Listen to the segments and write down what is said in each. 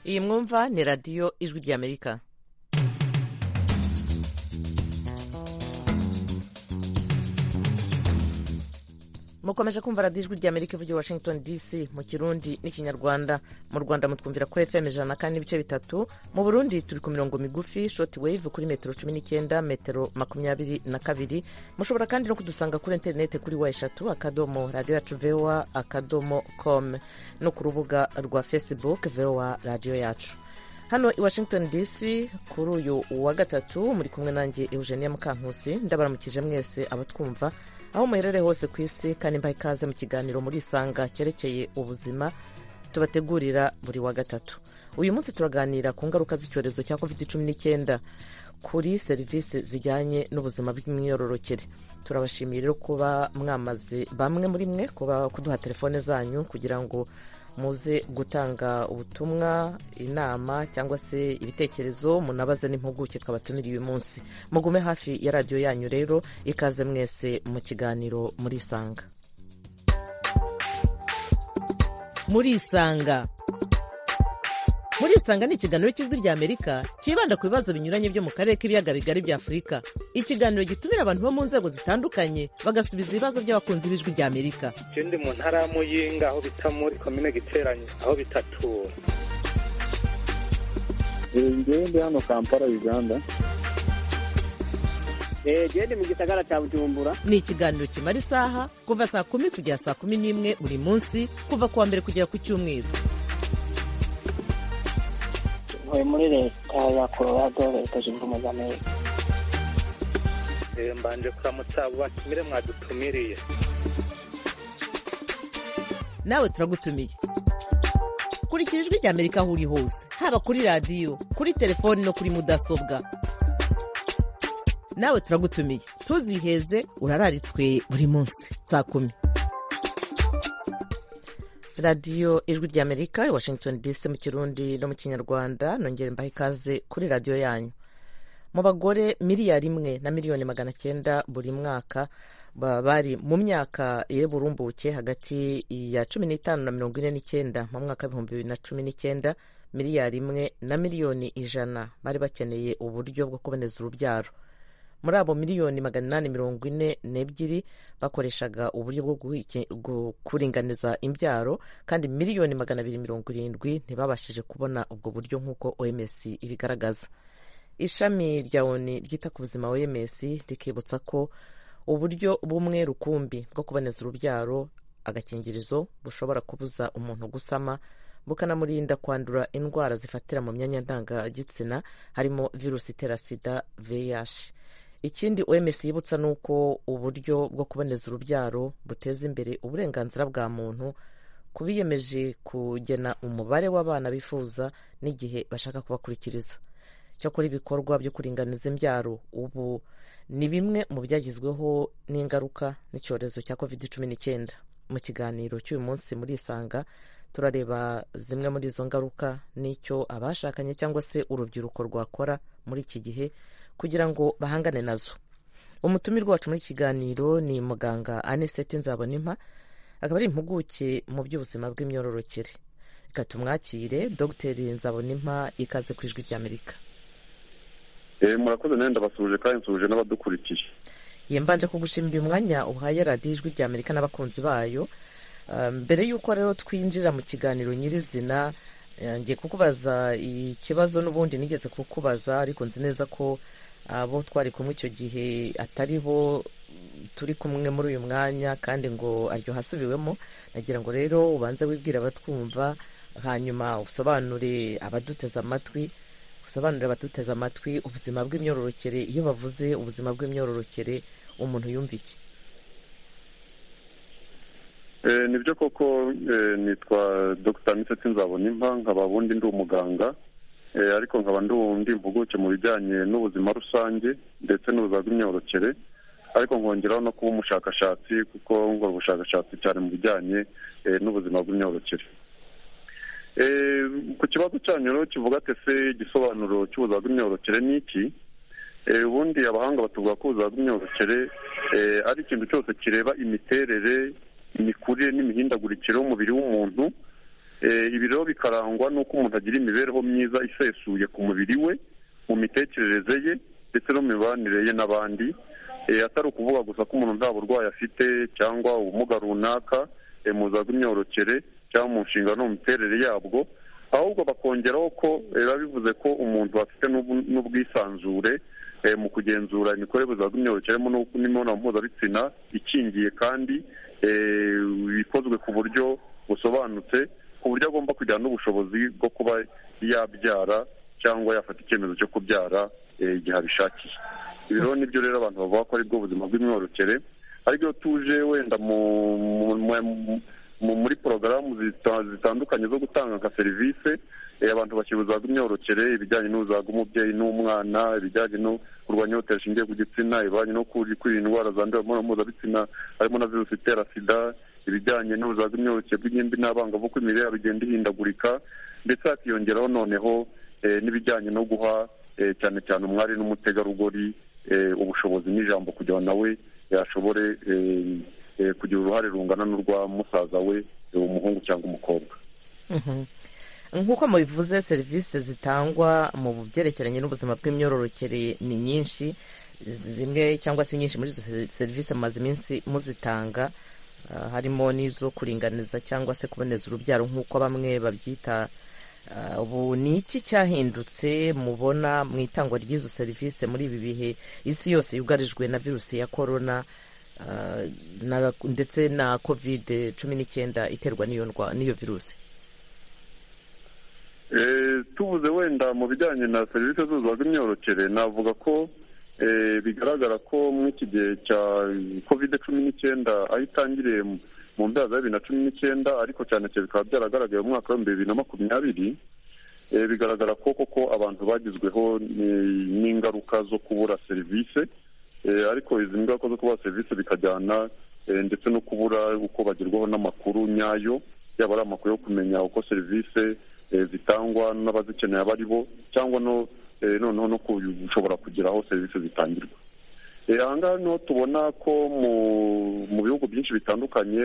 iyi mwumva ni radiyo ijwi ry'amerika mukomeje kumva radiyo ijwi ry'amerika ivugira washington dc mu kirundi n'ikinyarwanda mu rwanda mutwumvira kuri fm ijana kandi n'ibice bitatu mu burundi turi ku mirongo migufi shoti wave kuri metero cumi n'icyenda metero makumyabiri na kabiri mushobora kandi no kudusanga kuri interinete kuri wa eshatu akadomo radiyo yacu vowa akadomo com no ku rubuga rwa facebook vowa radiyo yacu hano i washington dc kuri uyu wa gatatu muri kumwe nanjye eugenia mukankusi ndabaramukije mwese abatwumva aho muherereye hose ku isi kandi mbaha ikaze mu kiganiro muri isanga cyerekeye ubuzima tubategurira buri wa gatatu uyu munsi turaganira ku ngaruka z'icyorezo cya covid cumi n'icyenda kuri serivisi zijyanye n'ubuzima bw'imyororokere turabashimiye rero kuba mwamaze bamwe muri mwe kuba kuduha telefone zanyu kugira ngo muze gutanga ubutumwa inama cyangwa se ibitekerezo munabaze n'impuguke twabatumiriye uyu munsi mugume hafi ya radiyo yanyu rero ikaze mwese mu kiganiro muri isanga muri isanga muri isanga ni ikiganiro cy'ijwi rya amerika cyibanda ku bibazo binyuranye byo mu karere k'ibiyaga bigari bya afurika ikiganiro gitumira abantu bo mu nzego zitandukanye bagasubiza ibibazo by'abakunzi b'ijwi rya amerika ikindi mu ntara ya muyinga aho bita muri komine giteranye aho bitatura ngende hano kampala uganda gende mu gisagara cya bujumbura ni ikiganiro kimara isaha kuva saa kumi kugera saa kumi n'imwe buri munsi kuva ku wa mbere kugera ku cyumweru ntuye muri leta ya colorado leta zunze ubumwe za amerika mbanje kuramutsa abo batumire mwadutumiriye nawe turagutumiye kurikira ijwi rya amerika aho uri hose haba kuri radiyo kuri telefoni no kuri mudasobwa nawe turagutumiye ntuziheze urararitswe buri munsi saa kumi radiyo ijwi rya amerika i washington dc mu kirundi no mu kinyarwanda nongere mbaha ikaze kuri radiyo yanyu mu bagore miliyari imwe na miliyoni magana cyenda buri mwaka baba bari mu myaka y'uburumbuke hagati ya cumi n'itanu na mirongo ine n'icyenda mu mwaka w'ibihumbi bibiri na cumi n'icyenda miliyari imwe na miliyoni ijana bari bakeneye uburyo bwo kuboneza urubyaro muri abo miliyoni magana inani mirongo ine n'ebyiri bakoreshaga uburyo bwo kuringaniza imbyaro kandi miliyoni magana abiri mirongo irindwi ntibabashije kubona ubwo buryo nk'uko oms ibigaragaza ishami rya oni ryita ku buzima oms rikibutsa ko uburyo bumwe rukumbi bwo kuboneza urubyaro agakingirizo bushobora kubuza umuntu gusama bukanamurinda kwandura indwara zifatira mu myanya ndangagitsina harimo virusi itera sida vih ikindi oms yibutsa ni uko uburyo bwo kuboneza urubyaro buteza imbere uburenganzira bwa muntu ku biyemeje kugena umubare w'abana bifuza n'igihe bashaka kubakurikiriza cyakora ibikorwa byo kuringaniza imbyaro ubu ni bimwe mu byagizweho n'ingaruka n'icyorezo cya covid cumi n'icyenda mu kiganiro cy'uyu munsi muri isanga turareba zimwe muri izo ngaruka n'icyo abashakanye cyangwa se urubyiruko rwakora muri iki gihe kugira ngo bahangane nazo umutumirwa wacu muri kiganiro ni muganga aniseti nzabonimpa akaba ari impuguke mu by'ubuzima bw'imyororokere reka tumwakire dogiteri nzabonimpa ikaze ku ijwi ry'amerika murakoze nawe ndabasuhuje kandi nsuhuje n'abadukurikiye yembanje kugushimira umwanya uhaye radiyo ijwi ry'amerika n'abakunzi bayo mbere y'uko rero twinjira mu kiganiro nyirizina ngiye kukubaza ikibazo n'ubundi nigeze kukubaza ariko nzi neza ko abo twari kumwe icyo gihe atari bo turi kumwe muri uyu mwanya kandi ngo aryo hasubiwemo nagira ngo rero ubanze wibwire abatwumva hanyuma usobanure abaduteze amatwi usobanurire abaduteze amatwi ubuzima bw'imyororokere iyo bavuze ubuzima bw'imyororokere umuntu yumva iki nibyo koko nitwa dr miseti nzabona imva nkaba bundi ndi umuganga ariko nkaba ndi mpuguke mu bijyanye n'ubuzima rusange ndetse n'ubuzima bw'imyororokere ariko nkongeraho no kuba umushakashatsi kuko nkora ubushakashatsi cyane mu bijyanye n'ubuzima bw'imyororokere ku kibazo cyanyu rero kivuga ati ese igisobanuro cy'ubuzima bw'imyororokere ni iki ubundi abahanga batuvuga ko ubuzima bw'imyororokere ari ikintu cyose kireba imiterere imikurire n'imihindagurikire y'umubiri w'umuntu ibi rero bikarangwa n'uko umuntu agira imibereho myiza isesuye ku mubiri we mu mitekerereze ye ndetse no mu mibanire ye n'abandi atari ukuvuga gusa ko umuntu nta burwayi afite cyangwa ubumuga runaka mu za bw'imyororokere cyangwa mu nshingano no mu miterere yabwo ahubwo bakongeraho ko biba bivuze ko umuntu afite n'ubwisanzure mu kugenzura imikorere za bw'imyororokere n'imibonano mpuzabitsina ikingiye kandi ikozwe ku buryo busobanutse ku buryo agomba kugira n'ubushobozi bwo kuba yabyara cyangwa yafata icyemezo cyo kubyara igihe abishakiye ibi rero nibyo rero abantu bavuga ko aribwo buzima bw'imyororokere aribyo tuje wenda muri porogaramu zitandukanye zo gutanga nka serivisi abantu bashyira ubuzima bw'imyororokere ibijyanye n'ubuzima bw'umubyeyi n'umwana ibijyanye no kurwanya ihohotera rishingiye ku gitsina ibijyanye no kwirinda indwara zandurira mu mibonano mpuzabitsina harimo na virusi itera sida ibijyanye n'ubuzima bw'imyororokere bw'ingimbi n'abangavu uko imirire igenda ihindagurika ndetse hakiyongeraho noneho n'ibijyanye no guha cyane cyane umwari n'umutegarugori ubushobozi n'ijambo kugira ngo nawe yashobore kugira uruhare rungana n'urwa musaza we umuhungu cyangwa umukobwa nk'uko mubivuze serivisi zitangwa mu byerekeranye n'ubuzima bw'imyororokere ni nyinshi zimwe cyangwa se nyinshi muri izo serivisi mumaze iminsi muzitanga harimo n'izo kuringaniza cyangwa se kuboneza urubyaro nk'uko bamwe babyita ubu ni iki cyahindutse mubona mu itangwa ry'izo serivisi muri ibi bihe isi yose yugarijwe na virusi ya korona ndetse na kovide cumi n'icyenda iterwa n'iyo virusi tubuze wenda mu bijyanye na serivisi z'ubuzima bw'imyororokere navuga ko bigaragara ko muri iki gihe cya kovide cumi n'icyenda aho itangiriye mu mbyaza bibiri na cumi n'icyenda ariko cyane cyane bikaba byaragaragaye mu mwaka w'ibihumbi bibiri na makumyabiri bigaragara ko koko abantu bagizweho n'ingaruka zo kubura serivisi ariko izi ngaruka zo kubura serivisi bikajyana ndetse no kubura uko bagerwaho n'amakuru nyayo yaba ari amakuru yo kumenya uko serivisi zitangwa n'abazikeneye abo ari bo cyangwa noneho no gushobora kugira aho serivisi zitangirwa aha ngaha niho tubona ko mu bihugu byinshi bitandukanye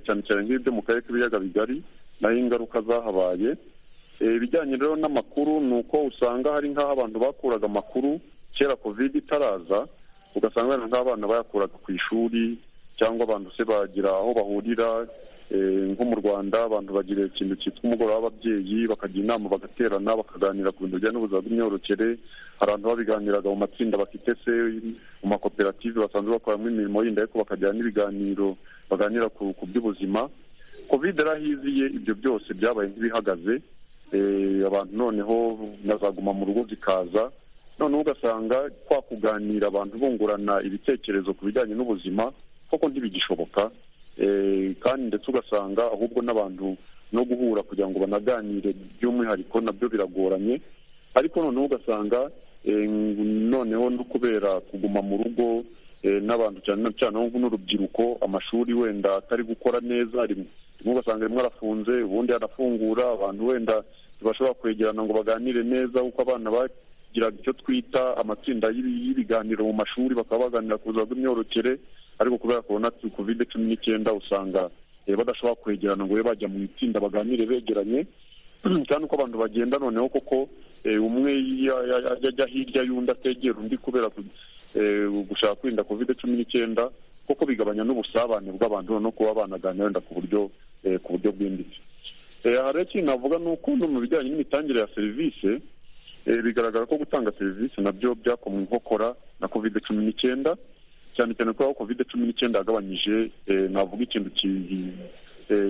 cyane cyane nk'ibyo mu karere k'ibiyaga bigari naho ingaruka zahabaye ibijyanye rero n'amakuru ni uko usanga hari nk'aho abantu bakuraga amakuru kera kovide itaraza ugasanga hari nk'abana bayakuraga ku ishuri cyangwa abantu se bagira aho bahurira nko mu rwanda abantu bagira ikintu cyitwa umugoroba w'ababyeyi bakagira inama bagaterana bakaganira ku bintu bijyanye n'ubuzima bw'imyororokere hari abantu babiganiraga mu matsinda bafite se mu makoperative basanzwe bakoramo imirimo yindi ariko bakagira n'ibiganiro baganira ku by'ubuzima kovide yarahiziye ibyo byose byabaye nk'ibihagaze abantu noneho nazaguma mu rugo zikaza noneho ugasanga kwa kuganira abantu bungurana ibitekerezo ku bijyanye n'ubuzima koko ntibigishoboka kandi ndetse ugasanga ahubwo n'abantu no guhura kugira ngo banaganire by'umwihariko nabyo biragoranye ariko noneho ugasanga noneho no kubera kuguma mu rugo n'abantu cyane cyane n'urubyiruko amashuri wenda atari gukora neza rimwe ugasanga rimwe arafunze ubundi arafungura abantu wenda bashobora kwegerana ngo baganire neza kuko abana bagiraga icyo twita amatsinda y'ibiganiro mu mashuri bakaba baganira ku buzima bw'imyororokere ariko kubera korona kovide cumi n'icyenda usanga badashobora kwegerana ngo babe bajya mu itsinda baganire begeranye kandi uko abantu bagenda noneho koko umwe ajya hirya y'undi ategera undi kubera gushaka kwirinda kovide cumi n'icyenda kuko bigabanya n'ubusabane bw'abantu noneho kuba banaganira wenda ku buryo ku buryo bwimbitse aha rero ikintu navuga ni uko no mu bijyanye n'imitangire ya serivisi bigaragara ko gutanga serivisi nabyo byakomwe inkokora na kovide cumi n'icyenda cyane cyane kubera ko kovide cumi n'icyenda yagabanyije navuga ikintu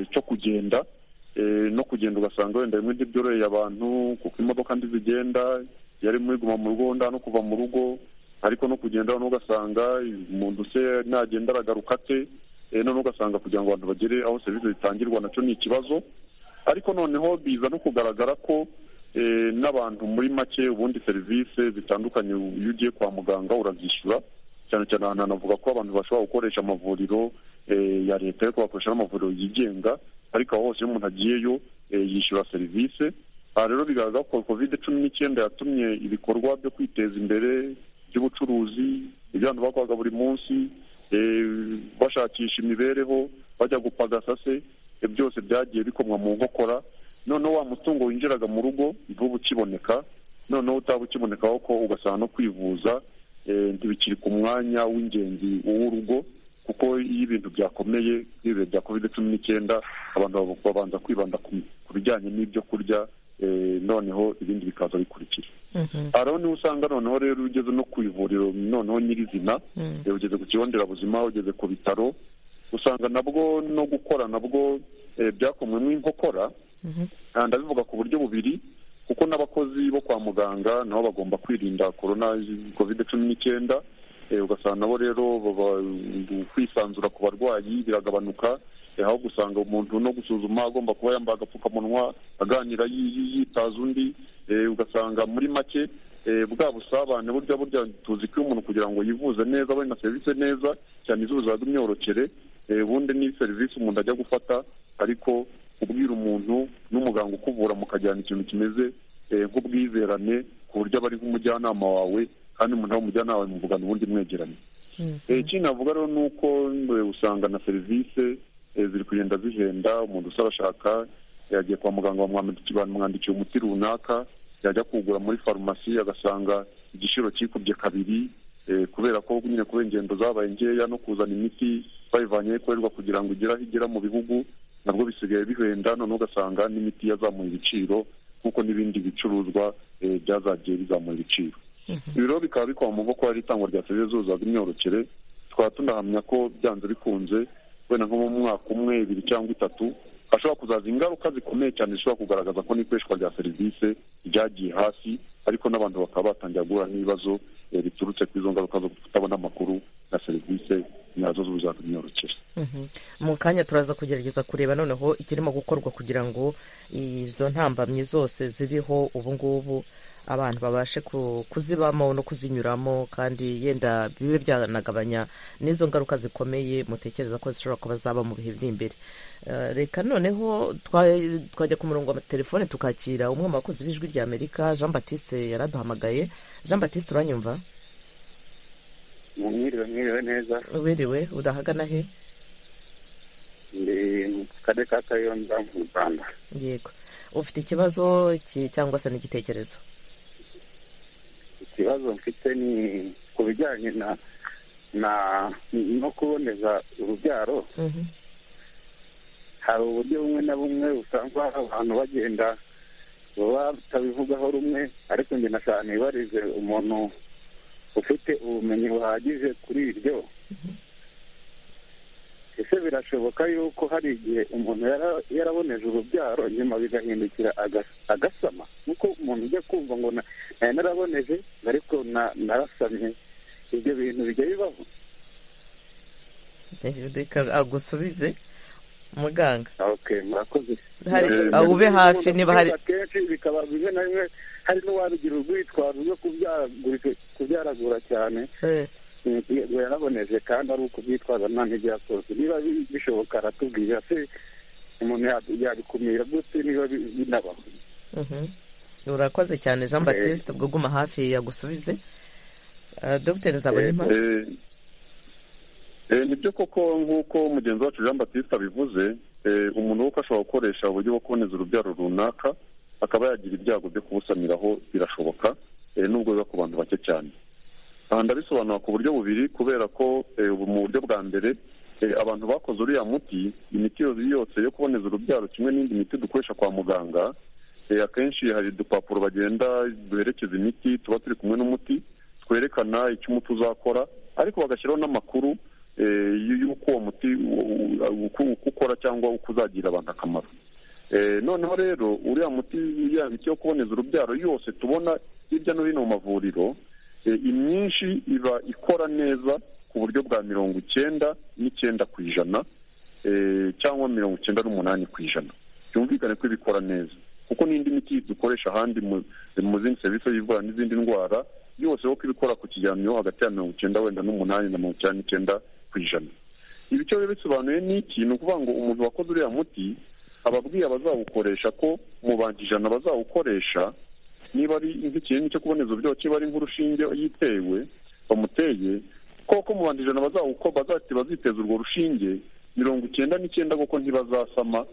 cyo kugenda no kugenda ugasanga wenda rimwe ntibyoroheye abantu kuko imodoka zigenda yari iguma mu rugo nda no kuva mu rugo ariko no kugenda ugasanga umuntu se nagenda aragaruka ate none ugasanga kugira ngo abantu bagere aho serivisi zitangirwa nacyo ni ikibazo ariko noneho biza no kugaragara ko n'abantu muri make ubundi serivisi zitandukanye iyo ugiye kwa muganga urazishyura cyane cyane ahantu hanavuga ko abantu bashobora gukoresha amavuriro ya leta ariko bakoresha n'amavuriro yigenga ariko aho hose iyo umuntu agiyeyo yishyura serivisi aha rero bigaragara ko kovide cumi n'icyenda yatumye ibikorwa byo kwiteza imbere by'ubucuruzi ibyo abantu bakoraga buri munsi bashakisha imibereho bajya gupagasa se byose byagiye bikomwa mu nkokora noneho wa mutungo winjiraga mu rugo ntuba ukiboneka noneho utaba ukibonekaho ko ugasanga no kwivuza eh, ntibikiri ku mwanya w'ingenzi w'urugo kuko iyo ibintu byakomeye nk'ibihe bya covid cumi n'icyenda abantu bab- babanza kwibanda ku- ku bijyanye n'ibyo kurya eh, noneho ibindi bikaza bikurikira hariho niho usanga noneho rero iyo ugeze no ku ivuriro noneho nyirizina Mm. eh, ugeze ku kigo nderabuzima ugeze ku bitaro usanga nabwo no gukora nabwo eh, byakomwemo inkokora Ah, ndabivuga ku buryo bubiri kuko n'abakozi bo kwa muganga nabo bagomba kwirinda korona covid cumi n'icyenda eh, ugasanga nabo rero baba- kwisanzura ku barwayi biragabanuka eh, aho gusanga umuntu no gusuzuma agomba kuba yambaye agapfukamunwa aganira yi- yi- yitaza undi eh, ugasanga muri make eh, bwa busabane burya burya tuzi ko iyo umuntu kugira ngo yivuze neza abe na serivisi neza cyane izuba imyororokere eh, ubundi ni serivisi umuntu ajya gufata ariko ubwira umuntu n'umuganga ukuvura mukajyana ikintu kimeze eh, nk'ubwizerane ku buryo aba ari nk'umujyanama wawe kandi umuntu aba umujyanama wawe muvugana ubundi mwegeranye Eh, ikindi navuga rero ni uko eh, usanga na serivisi eh, ziri kugenda zihenda umuntu usaba ashaka yagiye kwa muganga bamwamwandikiye- bamwandikiye umuti runaka yajya kuwugura muri farumasi agasanga igiciro kikubye kabiri eh, kubera ko nyine kubera ingendo zabaye nkeya no kuzana imiti bayivanye aho ikorerwa kugira ngo igere aho igera mu bihugu nabwo bisigaye bihenda noneho ugasanga n'imiti yazamuye ibiciro nk'uko n'ibindi bicuruzwa eh, byazagiye bizamura ibiciro ibi rero bikaba bikoma mu maboko hari itangwa rya serivisi z'ubuzima imyororokere tukaba tunahamya ko byanze bikunze wenda nko mu mwaka umwe ibiri cyangwa itatu hashobora kuzaza ingaruka zikomeye cyane zishobora kugaragaza ko n'ikoreshwa rya serivisi ryagiye hasi ariko n'abantu bakaba batangira guhura n'ibibazo eh, biturutse kuri izo ngaruka zo kutabona amakuru na serivisi nyazo z'ubuzima imyororokere Mhm. mu kanya turaza kugerageza kureba noneho ikirimo gukorwa kugira ngo izo ntambamyi zose ziriho ubu ngubu abantu babashe ku- kuzibamo no kuzinyuramo kandi yenda bibe byanagabanya n'izo ngaruka zikomeye mutekereza ko zishobora kuba zaba mu bihe biri imbere Eh, reka noneho twa- twajya ku murongo wa telefone tukakira umwe mu bakunzi b'ijwi rya amerika jean batiste yaraduhamagaye jean batiste uranyumva mwiriwe mwiriwe neza wiriwe urahagana he ndi mu karere ka kayonza mu rwanda yego ufite ikibazo ki- cyangwa se n'igitekerezo ikibazo mfite ni ku bijyanye na na no kuboneza urubyaro Mhm. hari uburyo bumwe na bumwe usanga abantu bagenda batabivugaho rumwe ariko njye na cyane barize umuntu ufite ubumenyi buhagije kuri iryo ese birashoboka yuko hari igihe umuntu yara- yaraboneje urubyaro nyuma bigahindukira agas- agasama nk'uko umuntu ujya kumva ngo na- nari naraboneje ariko na- narasamye ibyo bintu bijya bibaho reka agusubize muganga okay murakoze Hari- Eh, aho ube hafi umuntu niba hari- kwiba kenshi bikaba bimwe na bimwe hari n'uwabigira urwitwazo rwo kubyaragurika- kubyaragura cyane Eh, Eh, ngo yaraboneje kandi ari ukubyitwaza nta n'ibyo yakoze niba bi- bishoboka aratubwira se umuntu ya- yabikumira gute niba bi- binabaho mhm. urakoze cyane jean Eh. batiste ubwo guma hafi yagusubize Eh, dr nzabonima Eh, eh, nibyo koko nk'uko mugenzi wacu jean batiste abivuze eh, umuntu kuko ashobora gukoresha uburyo bwo kuboneza urubyaro runaka akaba yagira ibyago byo kubusaniraho birashoboka eh, nubwo biba ku bantu bake cyane aha ndabisobanura ku buryo bubiri kubera ko eh, ubu mu buryo bwa mbere eh, abantu bakoze uriya muti imiti yose yose yo kuboneza urubyaro kimwe n'indi miti dukoresha kwa muganga eh, akenshi hari udupapuro bagenda duherekeza imiti tuba turi kumwe n'umuti twerekana icyo umuti uzakora ariko bagashyiraho n'amakuru eh, y'uko uwo muti u- u- uko uko ukora cyangwa uko uzagirira abantu akamaro Eh, noneho rero uriya muti ya miti yo kuboneza urubyaro yose tubona hirya no hino mu mavuriro eh, imyinshi iba ikora neza ku buryo bwa mirongo icyenda n'icyenda ku ijana eh, cyangwa mirongo icyenda n'umunani ku ijana byumvikane ko ibikora neza kuko n'indi miti dukoresha ahandi mu- mu zindi serivisi z'ivura n'izindi ndwara yose kuko ibikora ku kigereranyo hagati ya mirongo icyenda wenda n'umunani na mirongo icyenda n'icyenda ku ijana ibi cyo biba bisobanuye ni iki ni ukuvuga ngo umuntu wakoze uriya muti aba abwiye abazawukoresha ko mu bantu ijana bazawukoresha niba ari nk'ikinini cyo kuboneza uburyo kiba ari nk'urushinge yitewe bamuteye koko mu bantu ijana bazawuko bazati baziteza urwo rushinge mirongo icyenda n'icyenda kuko ntibazasama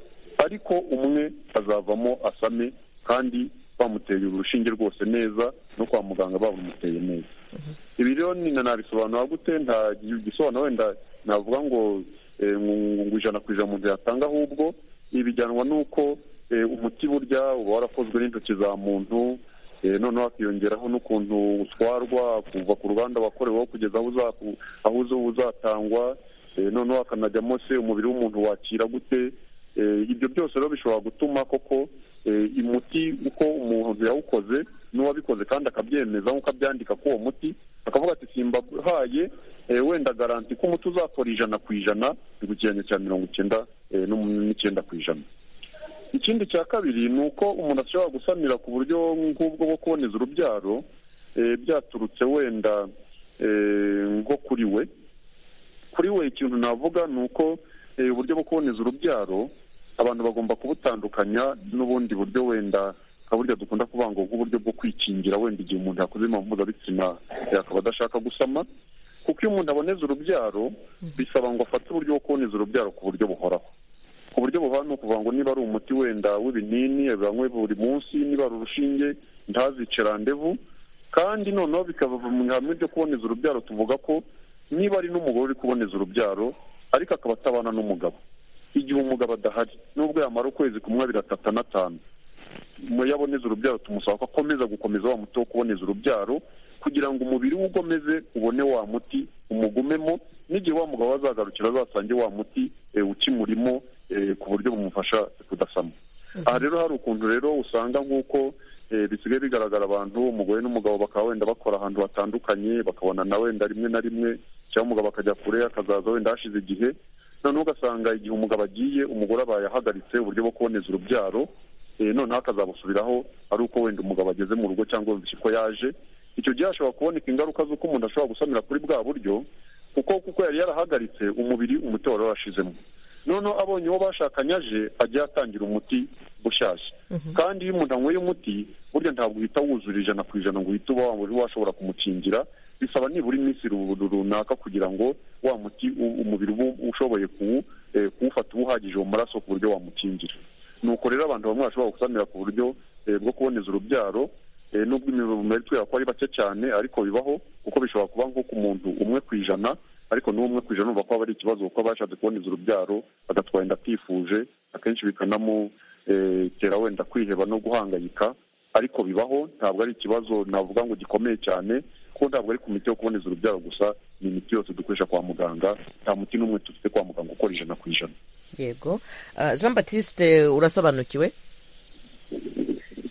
ariko umwe azavamo asame kandi bamuteye urushinge rwose neza no kwa muganga barumuteye neza ibi rero nyina nabisobanura gute nta gisobanuro wenda navuga ngo eh, ngo ngo ijana ku ijana umuntu yatanga ahubwo ibi bijyanwa n'uko eh, umuti burya uba warakozwe n'intoki za muntu Eh, noneho hakiyongeraho n'ukuntu utwarwa kuva ku ruganda wakoreweho kugeza aho uzaku- aho uza uzatangwa Eh, noneho hakanajyamo se umubiri w'umuntu wakira gute Eh, ibyo byose rero bishobora gutuma koko eh, umuti uko umuntu yawukoze n'uwabikoze kandi akabyemeza nk'uko abyandika k'uwo muti akavuga ati simbahaye eh, wenda garanti ko umuti uzakora ijana ku ijana igukeranye cya mirongo icyenda eh, n'um- n'icyenda ku ijana ikindi cya kabiri ni uko umuntu ashobora gusamira ku buryo nk'ubwo bwo kuboneza urubyaro eh, byaturutse wenda eh, nko kuri we kuri we ikintu navuga ni uko eh, uburyo bwo kuboneza urubyaro abantu bagomba kubutandukanya n'ubundi buryo wenda nka burya dukunda kuvuga ngo nk'uburyo bwo kwikingira wenda igihe umuntu yakoze imibonano mpuzabitsina eh, akaba adashaka gusama kuko iyo umuntu aboneza urubyaro bisaba ngo afate uburyo bwo kuboneza urubyaro ku buryo buhoraho ku buryo buhana ni ukuvuga ngo niba ari umuti wenda w'ibinini abanywe buri munsi niba ari urushinge ntazice randevu kandi noneho bikava mu ihame ryo kuboneza urubyaro tuvuga ko niba ari n'umugore uri kuboneza urubyaro ariko akaba atabana n'umugabo igihe umugabo adahari nubwo yamara ukwezi kumwe abiri atatu anatanu mu yaboneza urubyaro tumusaba ko akomeza gukomeza wa muti wo kuboneza urubyaro kugira ngo umubiri we ugomeze ubone wa muti umugumemo n'igihe wa mugabo azagarukira azasange wa muti eh, ukimurimo eh, ku buryo bumufasha kudasama aha rero hari ukuntu rero usanga nk'uko eh, bisigaye bigaragara abantu umugore n'umugabo bakaba wenda bakora ahantu hatandukanye bakabonana wenda rimwe na rimwe cyangwa umugabo akajya kure akazaza wenda hashize igihe noneho ugasanga igihe umugabo agiye umugore abaye ahagaritse uburyo bwo kuboneza urubyaro eh, noneho akazabusubiraho ari uko wenda umugabo ageze mu rugo cyangwa yumvise ko yaje icyo gihe hashobora kuboneka ingaruka z'uko umuntu ashobora gusamira kuri bwa buryo kuko kuko yari yarahagaritse umubiri umuti wari warashizemo noneho abonye uwo bashakanye aje ajya yatangira umuti ushaje kandi iyo umuntu anyweye umuti burya ntabwo uhita wuzura ijana ku ijana ngo uhite uba wa- washobora kumukingira bisaba nibura iminsi ru- ru- runaka kugira ngo wa muti u- umubiri uba ushoboye kuwu- eh, kuwufata uba uhagije mu maraso ku buryo wamukingira nuko rero abantu bamwe bashobora gusamira ku buryo eh, bwo kuboneza urubyaro eh, nubwo imibare twera ko ari bake cyane ariko bibaho kuko bishobora kuba nko ku muntu umwe ku ijana ariko n'uwo umwe ku ijana urumva ko aba ari ikibazo kuko aba yashatse kuboneza urubyaro agatwara inda atifuje akenshi bikanamutera wenda kwiheba no guhangayika ariko bibaho ntabwo ari ikibazo navuga ngo gikomeye cyane kuko ntabwo ari ku miti yo kuboneza urubyaro gusa ni imiti yose dukoresha kwa muganga nta muti n'umwe dufite kwa muganga ukora ijana ku ijana yego Ah, jean batiste urasobanukiwe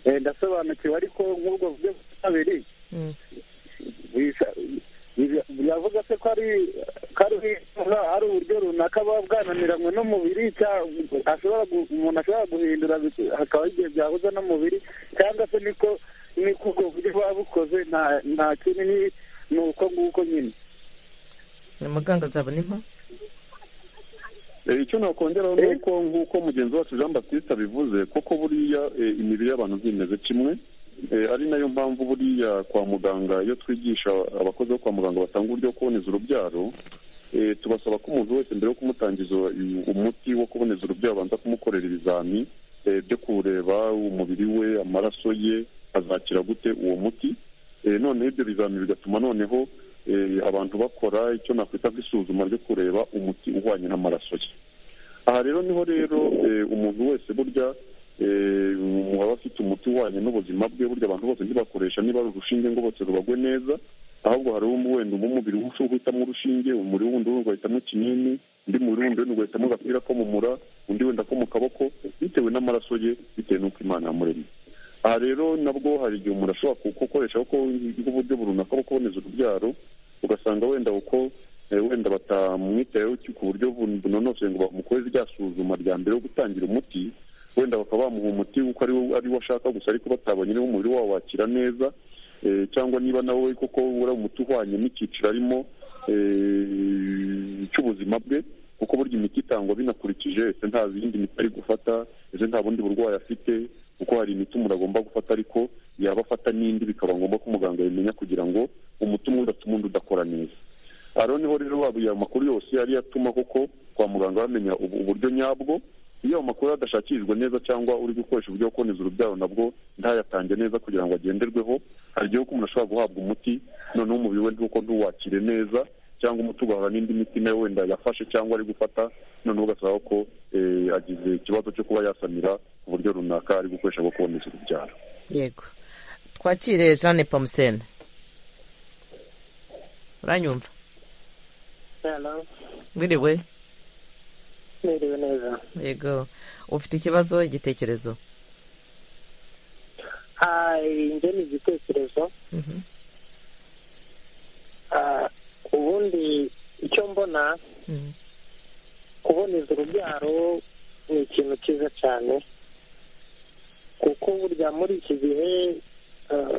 Eh, ndasobanukiwe ariko nk'ubwo buryo bwa kabiri Mm. bisa- biza- biravuga se ko ari ko ari- ari uburyo runaka buba bwananiranywe n'umubiri cyangwa ashobora gu- umuntu ashobora guhindura bik- hakaba igihe byahuza n'umubiri cyangwa se niko niko ubwo buryo buba bukoze nta nta kindi ni- ni uko nguko nyine muganga azabona impamvu Eh, icyo nakongeraho ni uko nk'uko mugenzi wacu jean baptiste abivuze koko buriya eh, imibiri y'abantu ntimeze kimwe Eh, ari nayo mpamvu buriya kwa muganga iyo twigisha abakozi bo kwa muganga batanga uburyo bwo kuboneza urubyaro eh, tubasaba ko umuntu wese mbere yo kumutangiza uyu- umuti wo kuboneza urubyaro abanza kumukorera ibizami eh, byo kureba umubiri we amaraso ye azakira gute uwo muti Eh, noneho ibyo bizami bigatuma noneho eh, abantu bakora icyo nakwita nk'isuzuma ryo kureba umuti uhwanye n'amaraso ye aha rero niho rero eh, umuntu wese burya eh, umuntu waba afite umuti uhwanye n'ubuzima bwe burya abantu bose ntibakoresha niba ari urushinge ngo bose rubagwe neza ahubwo hari uwo wenda umubiri uhitamo urushinge umubiri wundi wundi ugahitamo ikinini undi mubiri wundi wenda ugahitamo agapira ko mu mura undi wenda ko mu kaboko bitewe n'amaraso ye bitewe n'uko imana yamuremye aha rero nabwo hari igihe umuntu ashobora ku- gukoresha kuko nk'uburyo runaka bwo kuboneza urubyaro ugasanga wenda uko eh, wenda batamwitayeho ki- ku buryo bu- bunonosoye ngo bamukore rya suzuma rya mbere yo gutangira umuti wenda bakaba bamuha umuti kuko ari wo ari wo ashaka gusa ariko batabonye niba umubiri wawo wakira neza eh, cyangwa niba nawe koko uri umuti uhwanye n'icyiciro arimo eh, cy'ubuzima bwe kuko burya imiti itangwa binakurikije ese nta yindi miti ari gufata ese nta bundi burwayi afite kuko hari imiti umuntu agomba gufata ariko yaba afata n'indi bikaba ngombwa ko umuganga yamenya kugira ngo umuti umwe udatuma undi udakora neza aha rero niho rero ayo makuru yose yari yatuma koko kwa muganga bamenya ubu- uburyo nyabwo iyo ayo makuru adashakishijwe neza cyangwa uri gukoresha uburyo bwo kuboneza urubyaro nabwo ntayatange neza kugira ngo agenderweho hari igihe uko umuntu ashobora guhabwa umuti noneho umubiri we nuko ntuwakire neza cyangwa umuti ugahura n'indi miti nawe wenda yafashe cyangwa ari gufata noneho ugasaba ko eh, agize ikibazo cyo kuba yasamira uburyo runaka ari gukoresha bwo kuboneza urubyaro yego twakire jeanne pamusene uranyumva Hello, mwiriwe mwiriwe neza yego ufite ikibazo igitekerezo Ah, njye ni igitekerezo Mhm. Ah, ubundi icyo mbona Mhm. kuboneza urubyaro ni ikintu cyiza cyane kuko burya muri iki gihe eh,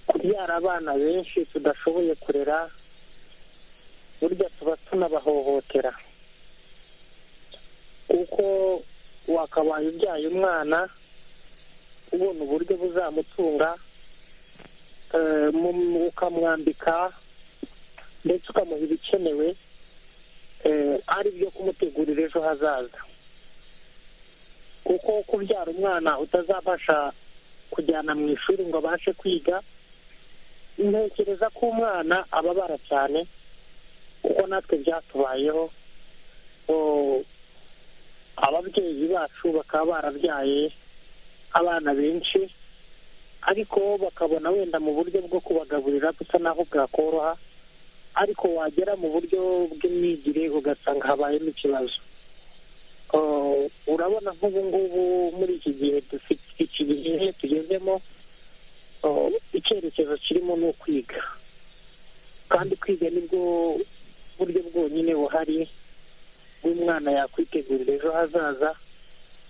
kubyara abana benshi tudashoboye kurera burya tuba tunabahohotera kuko wakabaye ubyaye umwana ubona uburyo buzamutunga eh, mu- ukamwambika ndetse ukamuha ibikenewe eh, ari byo kumutegurira ejo hazaza kuko kubyara umwana utazabasha kujyana mu ishuri ngo abashe kwiga ntekereza ko umwana ababara cyane kuko natwe byatubayeho Oh, ababyeyi bacu bakaba barabyaye abana benshi ariko bakabona wenda mu buryo bwo kubagaburira gusa naho bwakoroha ariko wagera mu buryo bw'imyigire ugasanga habayemo ikibazo Oh, urabona nk'ubu ngubu muri iki gihe dufite iki gihe tugezemo oh, icyerekezo kirimo ni ukwiga kandi kwiga nibwo buryo bwonyine buhari bw'umwana yakwitegurira ejo hazaza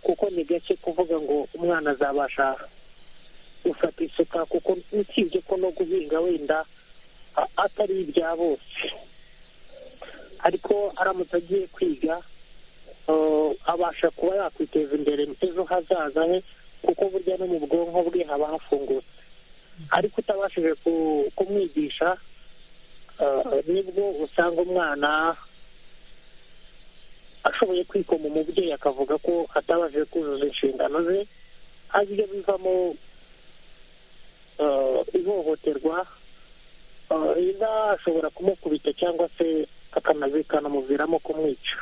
kuko ni gake kuvuga ngo umwana azabasha gufata isuka kuko usibye ko no guhinga wenda a- atari ibya bose ariko aramutse agiye kwiga eh, abasha kuba yakwiteza imbere ejo hazaza he kuko burya no mu bwonko bwe haba hafungutse ariko utabashije ku- kumwigisha eh, nibwo usanga umwana ashoboye kwikoma umubyeyi akavuga ko atabashije kuzuza inshingano ze ari byo bivamo eh, ihohoterwa eh, rizashobora kumukubita cyangwa se akanamuviramo kumwica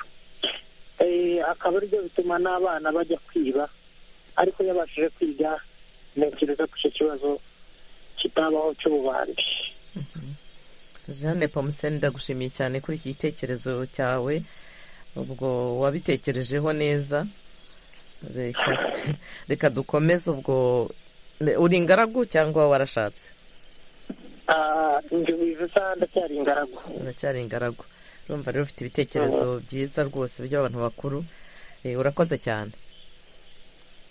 Eh, akaba ari byo bituma n'abana bajya kwiba ariko iyo abashije kwiga ntekereza ko icyo kibazo kitabaho cy'ububandi jeanne pamusene ndagushimiye cyane kuri iki gitekerezo cyawe ubwo wabitekerejeho neza reka reka dukomeze ubwo uri ingaragu cyangwa warashatse Ah, njye wize isaha ndacyari ingaragu uracyari ingaragu urumva rero ufite ibitekerezo byiza rwose by'abantu bakuru Eh, urakoze cyane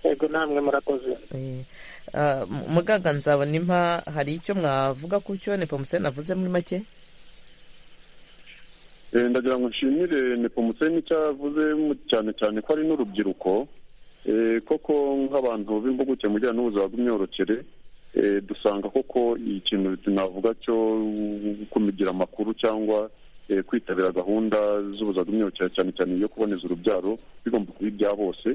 yego namwe murakoze Eh, ah, mu- muganga nzabona impa hari icyo mwavuga ku cyo nepomusene avuze muri make Eh, ndagira ngo nshimire nepomuseni icyo avuze mu- cyane cyane ko ari n'urubyiruko Eh, koko nk'abantu b'impuguke mu bijyanye n'ubuzima bw'imyororokere eh, dusanga koko ikintu navuga cyo kumigira amakuru cyangwa eh, kwitabira gahunda z'ubuzima bw'imyororokere cyane cyane iyo kuboneza urubyaro bigomba kuba ibya bose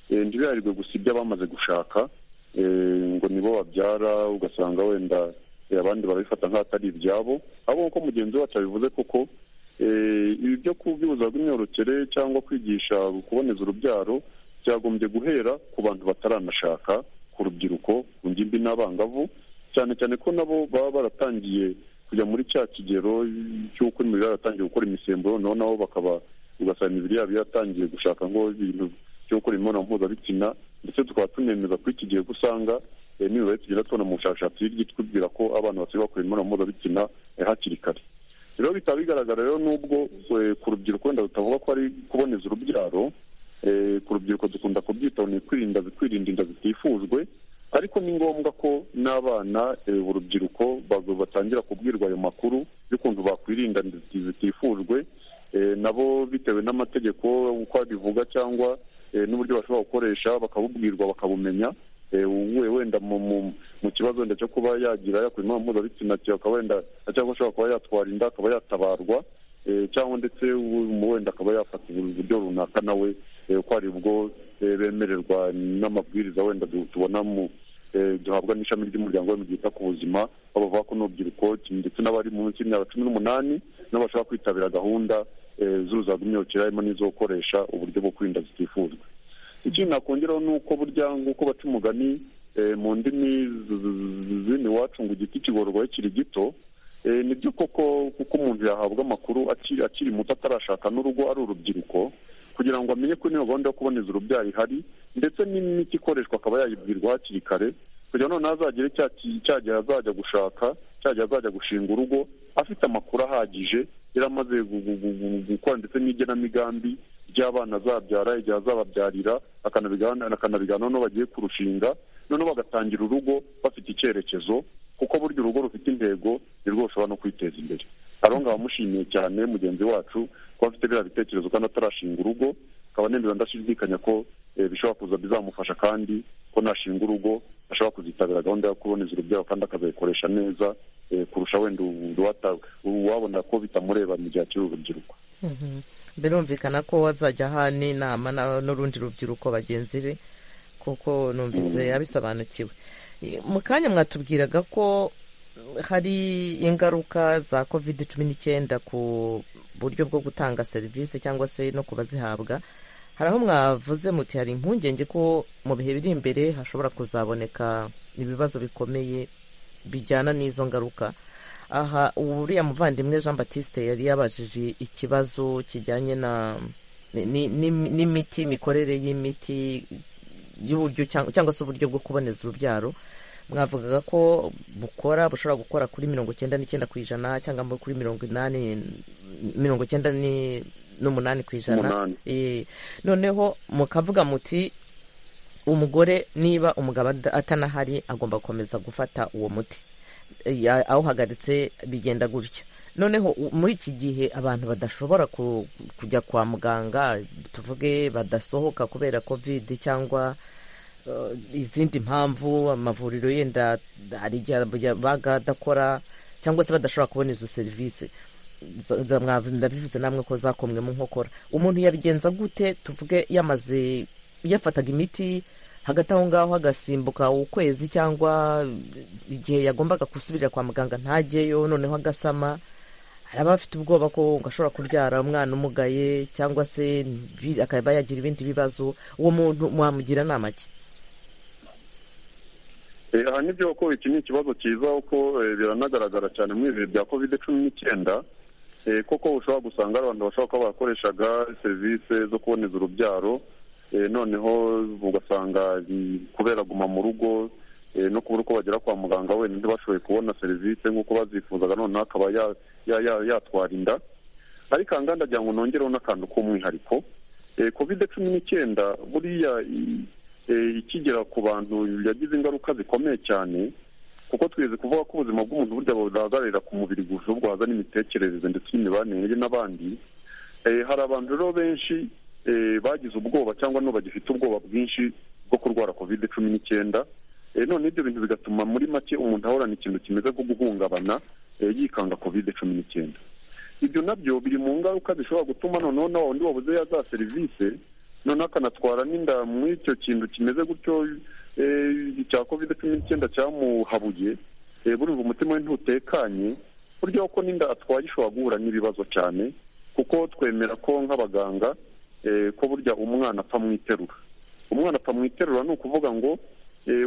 Eh, ntibiharirwe gusa ibyo abamaze gushaka Eh, ngo nibo babyara ugasanga wenda eh, abandi barabifata nk'atari ibyabo ahubwo nk'uko mugenzi wacu abivuze koko Eh, ibi byo kubyuza bw'imyororokere cyangwa kwigisha kuboneza urubyaro byagombye guhera ku bantu bataranashaka ku rubyiruko ku ngimbi n'abangavu cyane cyane ko nabo baba baratangiye kujya muri cya kigero cy'uko imibiri yaratangiye gukora imisemburo noneho nabo bakaba ugasanga imibiri yabo yaratangiye gushaka ngo ibintu byo gukora imibonano mpuzabitsina ndetse tukaba tunemeza ko iki gihe ko usanga eh, n'imibare tugenda tubona mu bushakashatsi hirya itubwira ko abana basigaye bakora imibonano mpuzabitsina eh, hakiri kare rero bikaba bigaragara rero nubwo eh, ku rubyiruko wenda tutavuga ko ari kuboneza urubyaro eh, ku rubyiruko dukunda kubyitaho ni kwirinda kwirinda inda zitifujwe ariko ni ngombwa ko n'abana eh, urubyiruko bag- batangira kubwirwa ayo makuru y'ukuntu bakwirinda inda ziti- zitifujwe eh, nabo bitewe n'amategeko uko abivuga cyangwa eh, n'uburyo bashobora gukoresha bakabubwirwa bakabumenya eh, uwuye wenda mu, mu, mu kibazo wenda cyo kuba yagira yakura imibonano mpuzabitsina cyangwa wenda cyangwa ashobora kuba yatwara inda akaba yatabarwa cyangwa ndetse wenda akaba yafata uburyo runaka nawe uko ari bwo bemererwa n'amabwiriza wenda tubona mu duhabwa n'ishami ry'umuryango we mu gihe ku buzima baba bavuga ko n'urubyiruko ndetse n'abari munsi y'imyaka cumi n'umunani n'abashaka kwitabira gahunda z'uruzaga imyororokere harimo n'izo gukoresha uburyo bwo kwirinda zitifuzwa ikindi nakongeraho ni uko burya nk'uko baca umugani mu ndimi z'ino iwacu ngo igiti kigororwa kiri gito ni byo koko kuko umuntu yahabwa amakuru akiri muto atarashaka n'urugo ari urubyiruko kugira ngo amenye ko n'iyo gahunda yo kuboneza urubyaro ihari ndetse n'imiti ikoreshwa akaba yayibwirwa hakiri kare kugira ngo noneho azagere cya gihe azajya gushaka cya gihe azajya gushinga urugo afite amakuru ahagije yari amaze gukora ndetse n'igenamigambi ry'abana azabyara igihe azababyarira akanabiganiraho n'uwo bagiye kurushinga noneho bagatangira urugo bafite icyerekezo kuko burya urugo rufite intego ni rwo rushobora no kwiteza imbere ariho ngaho amushimiye cyane mugenzi wacu kuba afite biriya bitekerezo kandi atarashinga urugo akaba nemera ndashidikanya ko bishobora kuza bizamufasha kandi ko nashinga urugo ashobora kuzitabira gahunda yo kuboneza urubyaro kandi akazayikoresha neza kurusha wenda uwabona ko bitamureba mu gihe akiri urubyiruko birumvikana ko wazajya aha n'inama n'urundi rubyiruko bagenzi be kuko numvise abisobanukiwe mu kanya mwatubwiraga ko hari ingaruka za covid cumi n'icyenda ku buryo bwo gutanga serivisi cyangwa se no kubazihabwa hari aho mwavuze muti hari impungenge ko mu bihe biri imbere hashobora kuzaboneka ibibazo bikomeye bijyana n'izo ngaruka aha uriya muvandimwe jean batiste yari yabajije ikibazo kijyanye n'imiti imikorere y'imiti y'uburyo cyangwa se uburyo bwo kuboneza urubyaro mwavugaga ko bukora bushobora gukora kuri mirongo icyenda n'icyenda ku ijana cyangwa kuri mirongo inani mirongo icyenda n'umunani ku ijana noneho mukavuga muti umugore niba umugabo atanahari agomba gukomeza gufata uwo muti awuhagaritse bigenda gutya noneho muri iki gihe abantu badashobora kujya kwa muganga tuvuge badasohoka kubera kovide cyangwa izindi mpamvu amavuriro yenda hari igihe bagadakora cyangwa se badashobora kubona izo serivisi ndabivuze namwe ko zakomwe mu nkokora umuntu yabigenza gute tuvuge yamaze yafataga imiti hagati aho ngaho agasimbuka ukwezi cyangwa igihe yagombaga gusubirira kwa muganga ntajyeyo noneho agasama hari abafite ubwoba ko ashobora kubyara umwana umugaye cyangwa se akaba yagira ibindi bibazo uwo muntu mwamugira inama ki aha nibyo ko iki ni ikibazo cyiza kuko biranagaragara cyane muri ibi bihe bya covid cumi n'icyenda koko ushobora gusanga hari abantu bashobora kuba bakoreshaga serivisi zo kuboneza urubyaro noneho ugasanga kubera guma mu rugo no kubura uko bagera kwa muganga wenda ntibashoboye kubona serivisi nk'uko bazifuzaga noneho akaba yatwara inda ariko aha ngaha ndagira ngo nongereho n'akantu k'umwihariko covid cumi n'icyenda buriya ikigera ku bantu yagize ingaruka zikomeye cyane kuko twize kuvuga ko ubuzima bw'umuntu burya burahagararira ku mubiri gusa ahubwo haza n'imitekerereze ndetse n'imibanire ye n'abandi hari abantu rero benshi bagize ubwoba cyangwa n'ubu bagifite ubwoba bwinshi bwo kurwara covid cumi n'icyenda none ibyo bintu bigatuma muri make umuntu ahorana ikintu kimeze nko guhungabana yikanga covid cumi n'icyenda ibyo nabyo biri mu ngaruka zishobora gutuma noneho nawe undi wabuze ya za serivisi noneho akanatwara n'inda muri icyo kintu kimeze gutyo cya covid cumi n'icyenda cyamuhabuye burumva umutima we ntutekanye burya ko n'inda atwaye ishobora guhura n'ibibazo cyane kuko twemera ko nk'abaganga ko burya umwana apfa mu iterura umwana apfa mu iterura ni ukuvuga ngo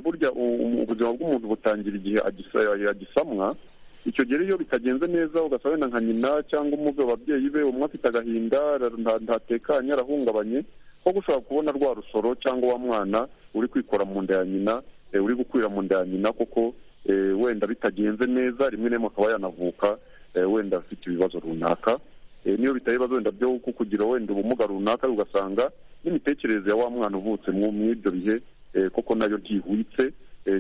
burya ubuzima bw'umuntu butangira igihe agisamwa icyo gihe iyo bitagenze neza ugasaba wenda nka nyina cyangwa umwe ababyeyi be umwe afite agahinda ntatekanye arahungabanye ko gushobora kubona rwa rusoro cyangwa wa mwana uri kwikora mu nda ya nyina uri gukwira mu nda ya nyina kuko wenda bitagenze neza rimwe na rimwe akaba yanavuka wenda afite ibibazo runaka niyo bitari ibibazo wenda byo kugira wenda ubumuga runaka ugasanga n'imitekerereze ya wa mwana uvutse muri ibyo bihe koko nayo ntihwitse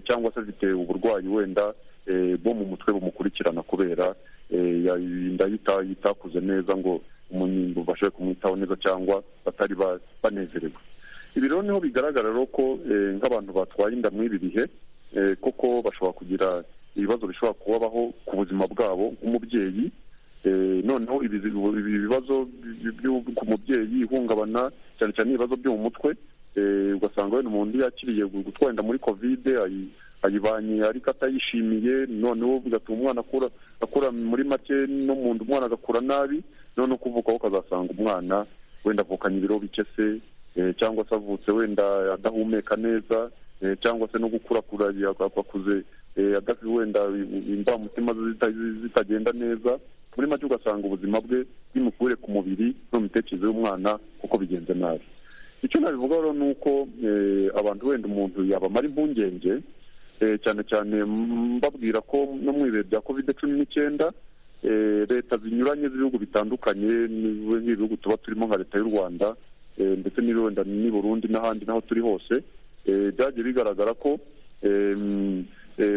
cyangwa se afite uburwayi wenda bwo mu mutwe bumukurikirana kubera inda itakuze neza ngo umuntu ubashe kumwitaho neza cyangwa batari banezerewe ibi rero niho bigaragara rero ko nk'abantu batwaye inda muri ibi bihe koko bashobora kugira ibibazo bishobora kubabaho ku buzima bwabo nk'umubyeyi noneho ibi bibazo ku mubyeyi ihungabana cyane cyane ibibazo byo mu mutwe ugasanga wenda umuntu yakiriye gutwenda muri kovide ayibanye ariko atayishimiye noneho bigatuma umwana akura muri make no mu nda umwana agakura nabi noneho kuvuka aho ukazasanga umwana wenda avukanye ibiro bike se cyangwa se avutse wenda adahumeka neza cyangwa se no gukurakura akuze adafite wenda imbamutima zitagenda neza muri make ugasanga ubuzima bwe bw'imikurire ku mubiri no mitekerereze y'umwana kuko bigenze nabi icyo nabivuga rero ni uko abantu wenda umuntu yabamara impungenge cyane cyane mbabwira ko no mu ibihe bya kovide cumi n'icyenda leta zinyuranye z'ibihugu bitandukanye nk'ibihugu tuba turimo nka leta y'u rwanda ndetse n'ibihunda n'i burundi n'ahandi n'aho turi hose byagiye bigaragara ko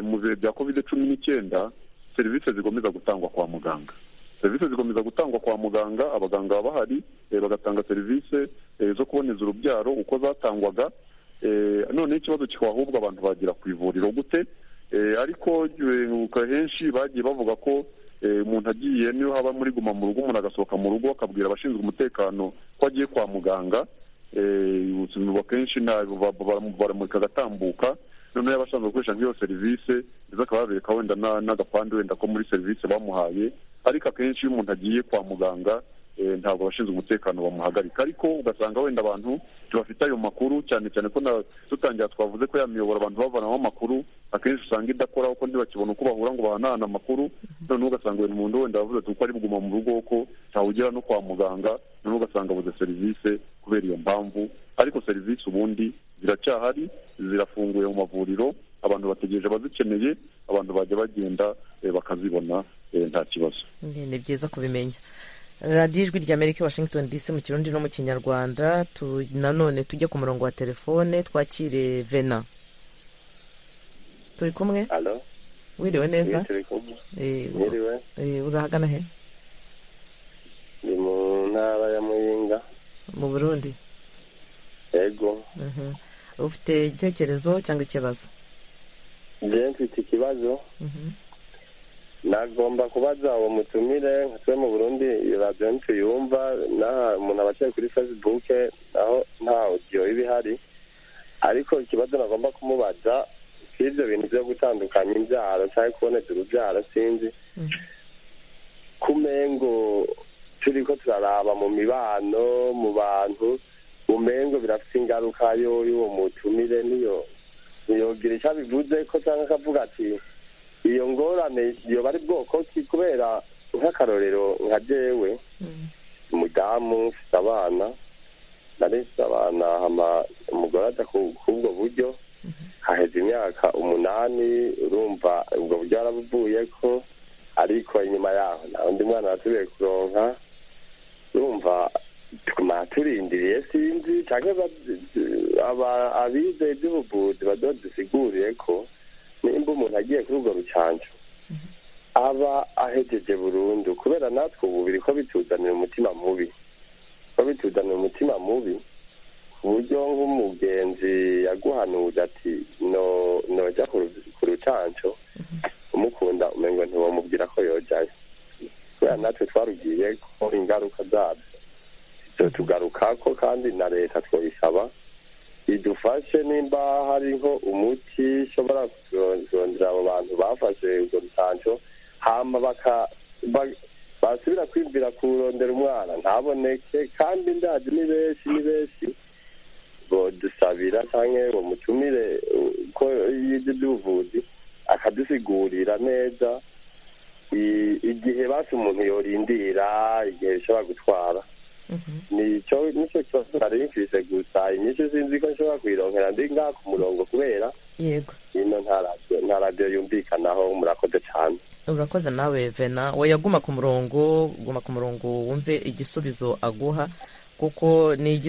mu bihe bya kovide cumi n'icyenda serivisi zikomeza gutangwa kwa muganga serivisi zikomeza gutangwa kwa muganga abaganga baba bahari bagatanga serivisi zo kuboneza urubyaro uko zatangwaga noneho ikibazo kikaba ahubwo abantu bagera ku ivuriro gute ariko henshi bagiye bavuga ko umuntu agiye niyo haba muri guma mu rugo umuntu agasohoka mu rugo akabwira abashinzwe umutekano ko agiye kwa muganga akenshi baramurika agatambuka noneho yaba ashinzwe gukoresha nk'iyo serivisi ndetse akaba yabereka wenda n'agapande wenda ko muri serivisi bamuhaye ariko akenshi iyo umuntu agiye kwa muganga ntabwo abashinzwe umutekano bamuhagarika ariko ugasanga wenda abantu ntibafite ayo makuru cyane cyane ko dutangira twavuze ko yamiyobora abantu bavanamo amakuru akenshi usanga idakora kuko ntibakibona uko bahura ngo bahanahane amakuru noneho ugasanga uyu muntu wenda yavuze ati uko ari buguma mu rugo ko ntawugera no kwa muganga noneho ugasanga abuze serivisi kubera iyo mpamvu ariko serivisi ubundi ziracyahari zirafunguye mu mavuriro abantu bategereje abazikeneye abantu bajya bagenda bakazibona nta kibazo ni byiza kubimenya radiyo ijwi rya amerika washington dc mu kirundi no mu kinyarwanda nanone tujye ku murongo wa telefone twakire vena turi kumwe wiriwe neza urahagana he ni mu ntara ya muyinga mu burundi yego ufite igitekerezo cyangwa ikibazo njyewe mfite ikibazo nagomba kubaza uwo mutumire twe mu burundi radiyo ntituyumva umuntu aba aciye kuri fesibuke naho nta odiyo iba ihari ariko ikibazo nagomba kumubaza si ibyo bintu byo gutandukanya imbyaro cyangwa kuboneza urubyaro sinzi kumengo turi ko turaraba mu mibano mu bantu umengo birafite ingaruka y'uwo mutumire niyo niyogira icyo abivuze ko cyangwa akavuga ati iyo ngorane yoba ari bwoko ki kubera nk'akarorero nka jewe umudamu ufite abana narese abana hama umugore ajya k'ubwo buryo haheze imyaka umunani urumva ubwo buryo yarabuvuye ko ariko inyuma yaho nta undi mwana wasubiye kuronka urumva tuguma turindiriye sinzi cyangwa abize iby'ubuvuzi badodusiguriye ko nimba umuntu agiye kuri urwo rucanco aba ahejeje burundu kubera natwe ubu biri ko bituzanira umutima mubi ko bituzanira umutima mubi ku buryo nk'umugenzi yaguhanuye ati nojya ku rucanco umukunda umengo ntiwamubwira ko yojayo kubera natwe twarugiye ko ingaruka zabyo tugaruka ko kandi na leta twabisaba idufashe nimba hariho umuti ushobora kuzongera abo bantu bafashe urwo rutanco hama basubira kwibwira kurondera umwana ntaboneke kandi ndazi ni benshi ni benshi bodusabira cyangwa ngo mutumire ko yize iby'ubuvuzi akadusigurira neza igihe basi umuntu yorindira igihe bishobora gutwara nicyo nicyo kibazo nari mfise gusa inyinshi sinzi ko nshobora kuyironkera ndi ngaha ku murongo kubera yego ino nta radiyo yumvikanaho murakoze cyane urakoze nawe vena we yaguma ku murongo guma ku murongo wumve igisubizo aguha kuko ni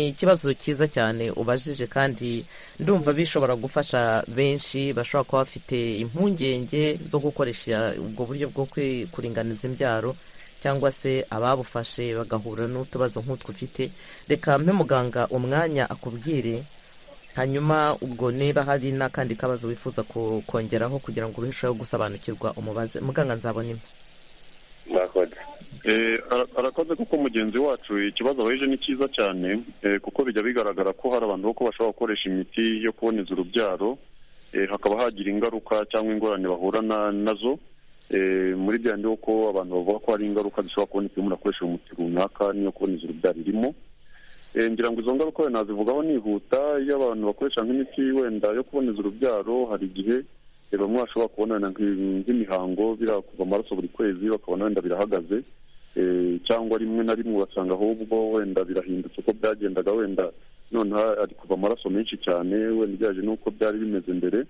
ikibazo cyiza cyane ubajije kandi ndumva bishobora gufasha benshi bashobora kuba bafite impungenge zo gukoresha ubwo buryo bwo kuringaniza imbyaro cyangwa se ababufashe bagahura n'utubazo nk'utwo ufite reka mpe muganga umwanya akubwire hanyuma ubwo niba hari n'akandi kabazo wifuza kongeraho kugira ngo urusheho gusobanukirwa umubaze muganga nzabona imwe mwakoze Eh, ara- arakoze kuko mugenzi wacu ikibazo abaheje ni cyiza cyane eh, kuko bijya bigaragara ko hari abantu boko bashobora gukoresha imiti yo kuboneza urubyaro eh, hakaba hagira ingaruka cyangwa ingorane bahura na- nazo Eh, muri bya ndi ko abantu bavuga ko hari ingaruka zishobora kuboneka iyo umuntu akoresheje umuti runaka n'iyo kuboneza urubyaro irimo Eh, ngira ngo izo ngaruka wenda nazivugaho nihuta iyo abantu bakoresha nk'imiti wenda yo kuboneza urubyaro hari igihe eh, bamwe bashobora kubona wenda nk'i- nk'imihango biriya kuva amaraso buri kwezi bakabona wenda birahagaze Eh, cyangwa rimwe na rimwe ugasanga ahubwo wenda birahindutse uko byagendaga wenda noneho ari kuva amaraso menshi cyane wenda ugereranyije n'uko byari bimeze mbere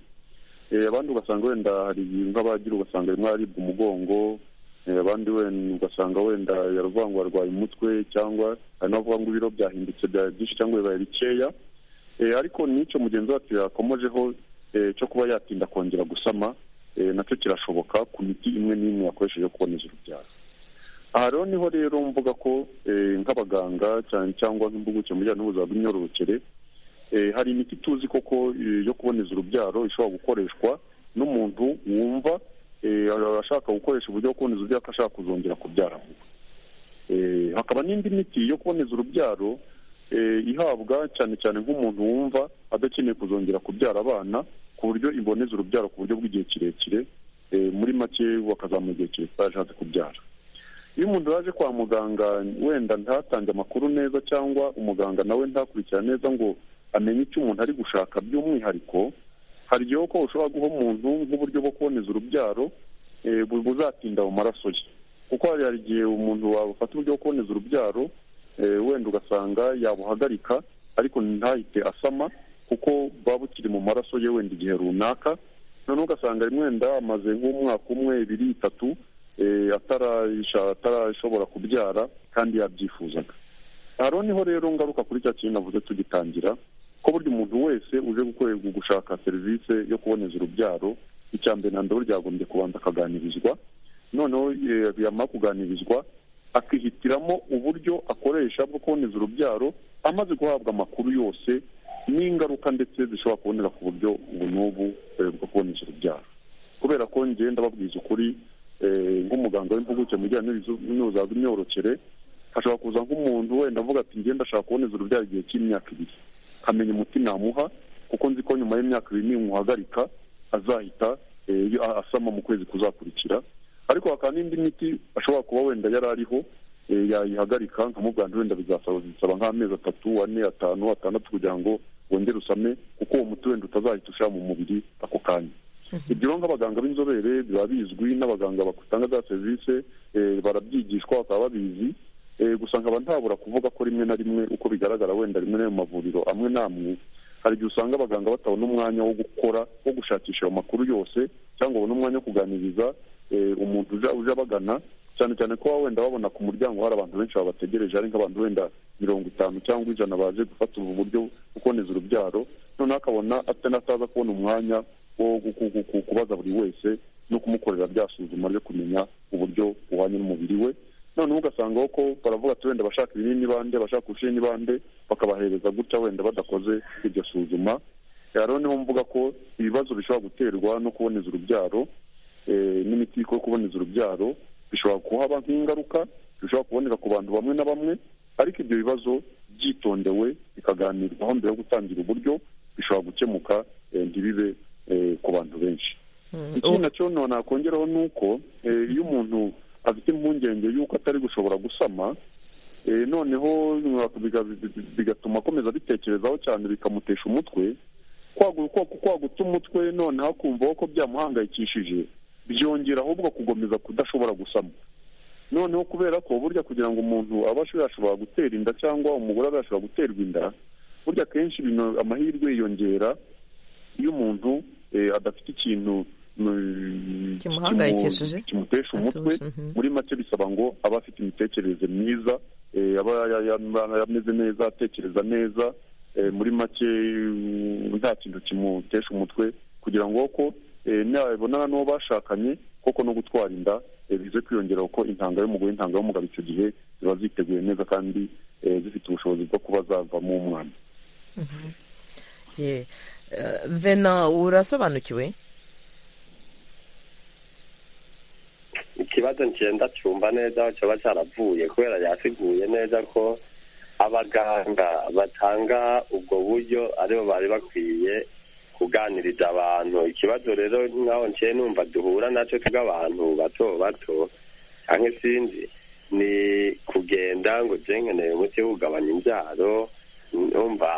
Eh, abandi ugasanga wenda hari nk'abagira ugasanga rimwe aribwa umugongo eh, abandi wenda ugasanga wenda yaravuga ngo arwaye umutwe cyangwa hari n'abavuga ngo ibiro byahindutse byabaye byinshi cyangwa bibaye bikeya Eh, ariko n'icyo mugenzi wacu yakomojeho eh, cyo kuba yatinda kongera gusama eh, nacyo kirashoboka ku miti imwe n'imwe yakoresheje yo kuboneza urubyaro aha rero niho rero mvuga ko eh, nk'abaganga cyane cyangwa nk'impuguke mu bijyanye n'ubuzima bw'imyororokere eh, hari imiti tuzi koko eh, yo kuboneza urubyaro ishobora gukoreshwa n'umuntu wumva eh, ashaka gukoresha uburyo bwo kuboneza urubyaro ko ashaka kuzongera kubyara vuba Eh, hakaba n'indi miti yo kuboneza urubyaro eh, ihabwa cyane cyane nk'umuntu wumva adakeneye kuzongera kubyara abana ku buryo iboneza urubyaro ku buryo bw'igihe kirekire eh, muri make bakazamuha igihe kirekire ashatse kubyara iyo umuntu yaje kwa muganga wenda ntatange amakuru neza cyangwa umuganga nawe ntakurikira neza ngo amenye icyo umuntu ari gushaka by'umwihariko hari igihe ko ushobora guha umuntu nk'uburyo bwo kuboneza urubyaro eh, bu- buzatinda mu maraso ye kuko hari hari igihe umuntu wafata uburyo bwo kuboneza urubyaro eh, wenda ugasanga yabuhagarika ariko ntahite asama kuko buba bukiri mu maraso ye wenda igihe runaka noneho ugasanga rimwe wenda amaze nk'umwaka umwe ibiri itatu eh, atarayisha- atarashobora kubyara kandi yabyifuzaga aha rero niho rero ngaruka kuri cya kintu navuze tugitangira ko burya umuntu wese uje gukorerwa gushaka serivisi yo kuboneza urubyaro icya mbere na mbere ryagombye kubanza akaganirizwa noneho eh, yamara kuganirizwa akihitiramo uburyo akoresha bwo kuboneza urubyaro amaze guhabwa amakuru yose n'ingaruka ndetse zishobora kubonera ku buryo ubu n'ubu eh, bwo kuboneza urubyaro kubera ko njye ndababwiza ukuri eh, nk'umuganga w'impuguke mu bijyanye n'ibizu- n'ubuzima bw'imyororokere hashobora kuza nk'umuntu wenda avuga ati njye ndashaka kuboneza urubyaro igihe cy'imyaka ibiri nkamenya umuti namuha kuko nzi ko nyuma y'imyaka ibiri nimuhagarika azahita eh, yo- a- asama mu kwezi kuzakurikira ariko hakaba n'indi miti ashobora kuba wenda yari ariho eh, yayihagarika nkamubwira nti wenda bizasaba bisaba nk'amezi atatu ane atanu atandatu kugira ngo wongere usame kuko uwo muti wenda utazahita ushira mu mubiri ako kanya ibyo rero nk'abaganga b'inzobere biba bizwi n'abaganga batanga za serivisi eh, barabyigishwa bakaba babizi Eh, gusa nkaba ntabura kuvuga ko rimwe na rimwe uko bigaragara wenda rimwe n'ayo mavuriro amwe n'amwe hari igihe usanga abaganga batabona umwanya wo gukora wo gushakisha ayo makuru yose cyangwa babona umwanya wo kuganiriza eh, umuntu uje uje abagana cyane cyane ko baba wenda babona ku muryango hari abantu benshi babategereje hari nk'abantu wenda mirongo itanu cyangwa ijana baje gufata ubu buryo bwo kuboneza urubyaro noneho akabona atanataza kubona umwanya wo gu- gu- gu- gu- kubaza buri wese no kumukorera bya suzuma ryo kumenya uburyo buhwanye n'umubiri we noneho ugasanga ko baravuga ati wenda bashaka ibinini bande bashaka urushinge bande bakabahereza gutya wenda badakoze iryo suzuma Eh, rero niho mvuga ko ibibazo bishobora guterwa no kuboneza urubyaro eh, n'imiti yo kuboneza urubyaro bishobora kuhaba nk'ingaruka bishobora kuboneka ku bantu bamwe na bamwe ariko ibyo bibazo byitondewe bikaganirwaho mbere yo gutangira uburyo bishobora gukemuka eh, ntibibe eh, ku bantu benshi ikindi nacyo no nakongeraho ni uko eh, iyo umuntu afite impungenge y'uko atari gushobora gusama eh, noneho biga- bigatuma akomeza abitekerezaho cyane bikamutesha umutwe kwagu- kwa- kwaguta umutwe noneho akumva ko byamuhangayikishije byongera ahubwo gukomeza kudashobora gusama noneho kubera ko burya kugira ngo umuntu abe asho- yashobora gutera inda cyangwa umugore abe yashobora guterwa inda burya akenshi bino- amahirwe yiyongera iyo umuntu eh, adafite ikintu mm, Kimuhangayikishije. kimu- kimutesha umutwe Atuje, mhm. muri make bisaba ngo aba afite imitekerereze myiza eh, aba ya- ya- ameze neza atekereza neza eh, muri make mm, nta kintu kimutesha umutwe kugira ngo ko eh, nabonana n'uwo bashakanye koko no gutwara inda eh, bize kwiyongera kuko intanga y'umugore intanga y'umugabo icyo gihe ziba ziteguye neza kandi eh, zifite ubushobozi bwo kuba zavamo umwana Ye. Eh, vena urasobanukiwe iki kibazo ngenda cyumva neza aho cyaba cyaravuye kubera yasiguye neza ko abaganga batanga ubwo buryo aribo bari bakwiye kuganiriza abantu ikibazo rero nk'aho nkiye numva duhura nacyo tw'abantu bato bato cyangwa izindi ni kugenda ngo ugenkeneye umuti wugabanya imbyaro numva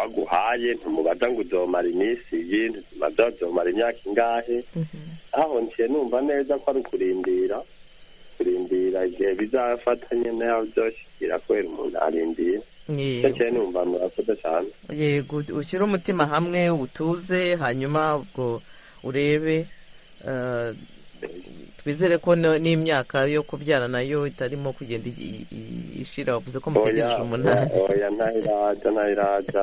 aguhaye ntumubaza ngo uzomara iminsi iyi ntumubaza uzomara imyaka ingahe aho nkiye numva neza ko ari ukurindira kurindira igihe bizafata nyine aho byose kubera umuntu arindira Yego. ndetse numva murakoze cyane yego ushyire umutima hamwe utuze hanyuma ubwo urebe eh, twizere ko no- n'imyaka yo kubyara nayo itarimo kugenda i- i- ishira wavuze ko mutegereje umunani oya ntayiraza ntayiraza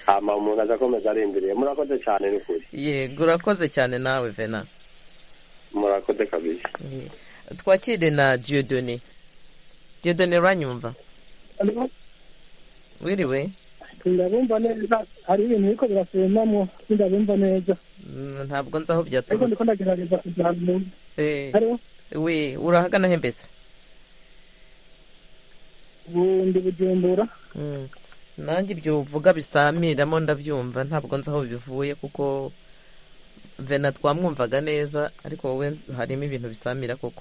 hama umuntu aza akomeza arindiriye murakoze cyane ni ukuri yego urakoze cyane nawe vena murakoze kabisa Ye. twakire na diodone diodone uranyumva wiriwe ndabumva neza hari ibintu biriko birasubiramo sindabumva neza Mm, ntabwo nzi aho ariko ndiko byaturutse ndagerageza kujyana Eh, hariho we urahagana he mbese ubundi bujumbura Mm. nanjye ibyo uvuga bisamiramo ndabyumva ntabwo nzi aho bivuye kuko vena twamwumvaga neza ariko wowe harimo ibintu bisamira koko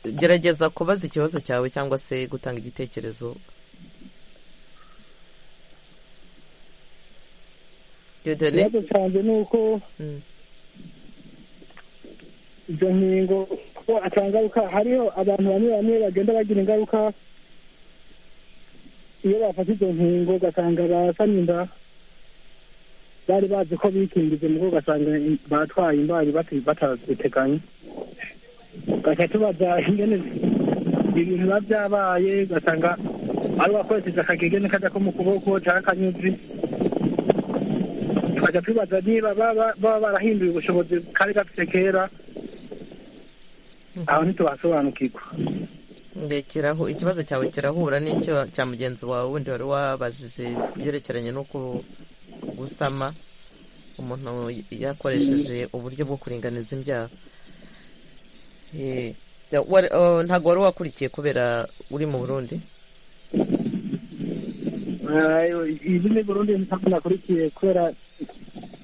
gerageza kubaza ikibazo cyawe cyangwa se gutanga igitekerezo Dieudonné? ikibazo cyanjye ni uko Mm. izo nkingo ko ata ngaruka hariho abantu bamwe bamwe bagenda bagira ingaruka iyo bafata izo nkingo ugasanga basanye inda bari bazi ko bikingije mugo ugasanga in- batwaye imbari bati- bataziteganye ugaca tubaza ingene ibintu biba byabaye ugasanga ari uwakoresheje akagegene kajya ko mu kuboko cyangwa akanyuzi tukajya tubaza niba baba baba barahinduye ubushobozi kari gafite kera aho ntitubasobanukirwa Ndekeraho ikibazo cyawe kirahura n'icyo cya mugenzi wawe wundi wari wabajije ibyerekeranye no ku- gusama umuntu yakoresheje uburyo bwo kuringaniza imbyaro Eh, ya- wari- oh, ntabwo wari wakurikiye kubera uri mu burundi izi ni burundi ntabwo nakurikiye kubera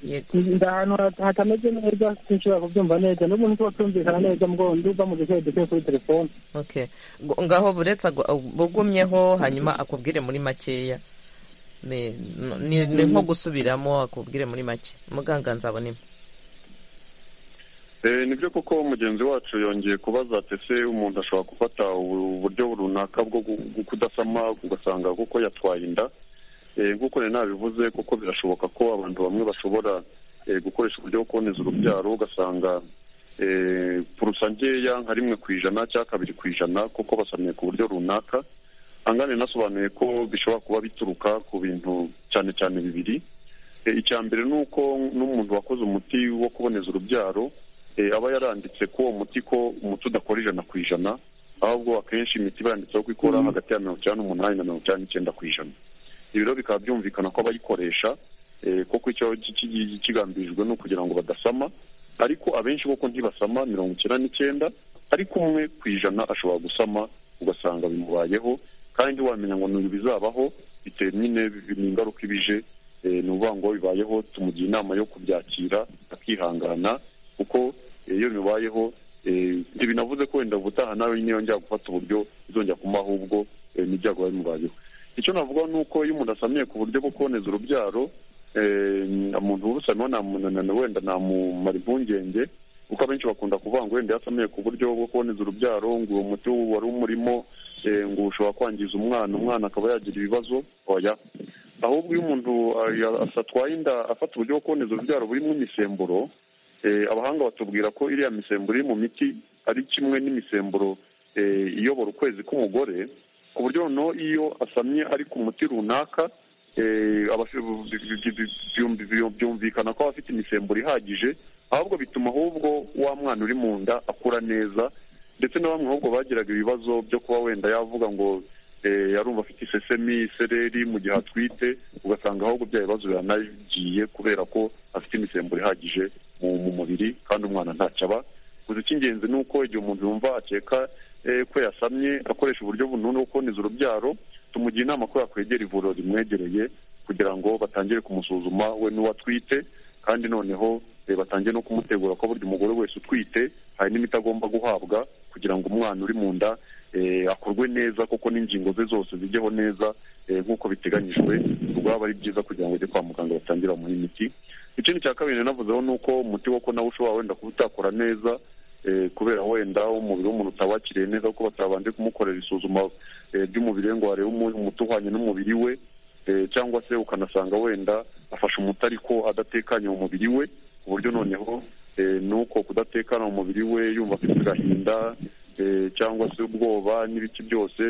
yego ndi ahantu hata- hatameze neza sinshobora kubyumva neza n'ubu ntituba twumvikana neza mubwo ndumva mu duke duke kuri telefone okay Ngo- ngaho buretse agwa- bugumyeho hanyuma akubwire muri makeya ni ni- ni nko gusubiramo akubwire muri make muganga nzabonemo Eh, nibyo koko mugenzi wacu yongeye kubaza ati ese umuntu ashobora gufata ubu- uburyo runaka bwo gu- gu- kudasama ugasanga kuko yatwaye inda Eh, nk'uko nari nabivuze kuko birashoboka ko abantu bamwe bashobora eh, gukoresha uburyo bwo kuboneza urubyaro ugasanga eh, purusa nkeya nka rimwe ku ijana cyangwa kabiri ku ijana kuko basamiye ku buryo runaka angane nasobanuye ko bishobora kuba bituruka ku bintu cyane cyane bibiri Eh, icya mbere ni uko n'umuntu wakoze umuti wo kuboneza urubyaro eh, aba yaranditse ko uwo muti ko umuti udakora ijana ku ijana ahubwo akenshi imiti iba yanditseho ko ikora hagati ya mirongo icyenda n'umunani na mirongo icyenda n'icyenda ku ijana ibi rero bikaba byumvikana ko abayikoresha eh, koko icyo ki- ki- kigambirijwe ni ukugira ngo badasama ariko abenshi koko ntibasama mirongo icyenda n'icyenda ariko umwe ku ijana ashobora gusama ugasanga bimubayeho kandi wamenya ngo ni ibizabaho bitewe nyine bi- ni ingaruka ibije eh, ni ukuvuga ngo bibayeho tumugira inama yo kubyakira akihangana kuko eh, iyo bibayeho eh, ntibinavuze ko wenda ubutaha nawe nyine yongera gufata uburyo bizongera kumuha ahubwo eh, ni ibyago biba bimubayeho icyo navuga ni uko iyo umuntu asamiye ku buryo bwo kuboneza urubyaro eh, umuntu ubusamiyeho namunanana wenda namumara impungenge kuko abenshi bakunda kuvuga ngo wenda yasamiye ku buryo bwo kuboneza urubyaro ngo uwo muti wari umurimo eh, ngo ushobora kwangiza umwana umwana akaba yagira ibibazo oya ahubwo iyo umuntu ah, ya- atwaye inda afata uburyo bwo kuboneza urubyaro burimo imisemburo eh, abahanga batubwira ko iriya misemburo iri mu miti ari kimwe n'imisemburo eh, iyobora ukwezi k'umugore ku buryo noneho iyo asamye ari ku muti runaka eh, aba- bi- bi- bi- bi- byum- byum- byumvikana ko aba afite imisemburo ihagije ahubwo bituma ahubwo wa mwana uri mu nda akura neza ndetse na bamwe ahubwo bagiraga ibibazo byo kuba wenda yavuga ngo eh, yarumva afite isesemi isereri mu gihe atwite ugasanga ahubwo bya bibazo biranagiye kubera ko afite imisemburo ihagije mu mu mubiri kandi umwana ntacyo aba gusa icy'ingenzi ni uko igihe umuntu yumva akeka ko yasamye akoresha uburyo bunini bwo kuboneza urubyaro tumugira inama ko yakwegera ivuriro rimwegereye kugira ngo batangire kumusuzuma we n'uwo atwite kandi noneho batangiye no kumutegura ko burya umugore wese utwite hari n'imiti agomba guhabwa kugira ngo umwana uri mu nda akorwe neza kuko n'ingingo ze zose zijyeho neza nk'uko biteganyijwe ubwo aba ari byiza kugira ngo ujye kwa muganga batangire bamuhe imiti ikindi cya kabiri nanavuzeho ni uko umuti wo ko nawe ushobora wenda kuba utakora neza kubera wenda umubiri w'umuntu utawakiriye neza kuko batabanje kumukorera isuzuma ry'umubiri we ngo barebe umuti uhwanye n'umubiri we cyangwa se ukanasanga wenda afashe umuti ariko adatekanye mu mubiri we ku buryo noneho nuko kudatekana mu mubiri we yumva afite agahinda cyangwa se ubwoba n'ibiki byose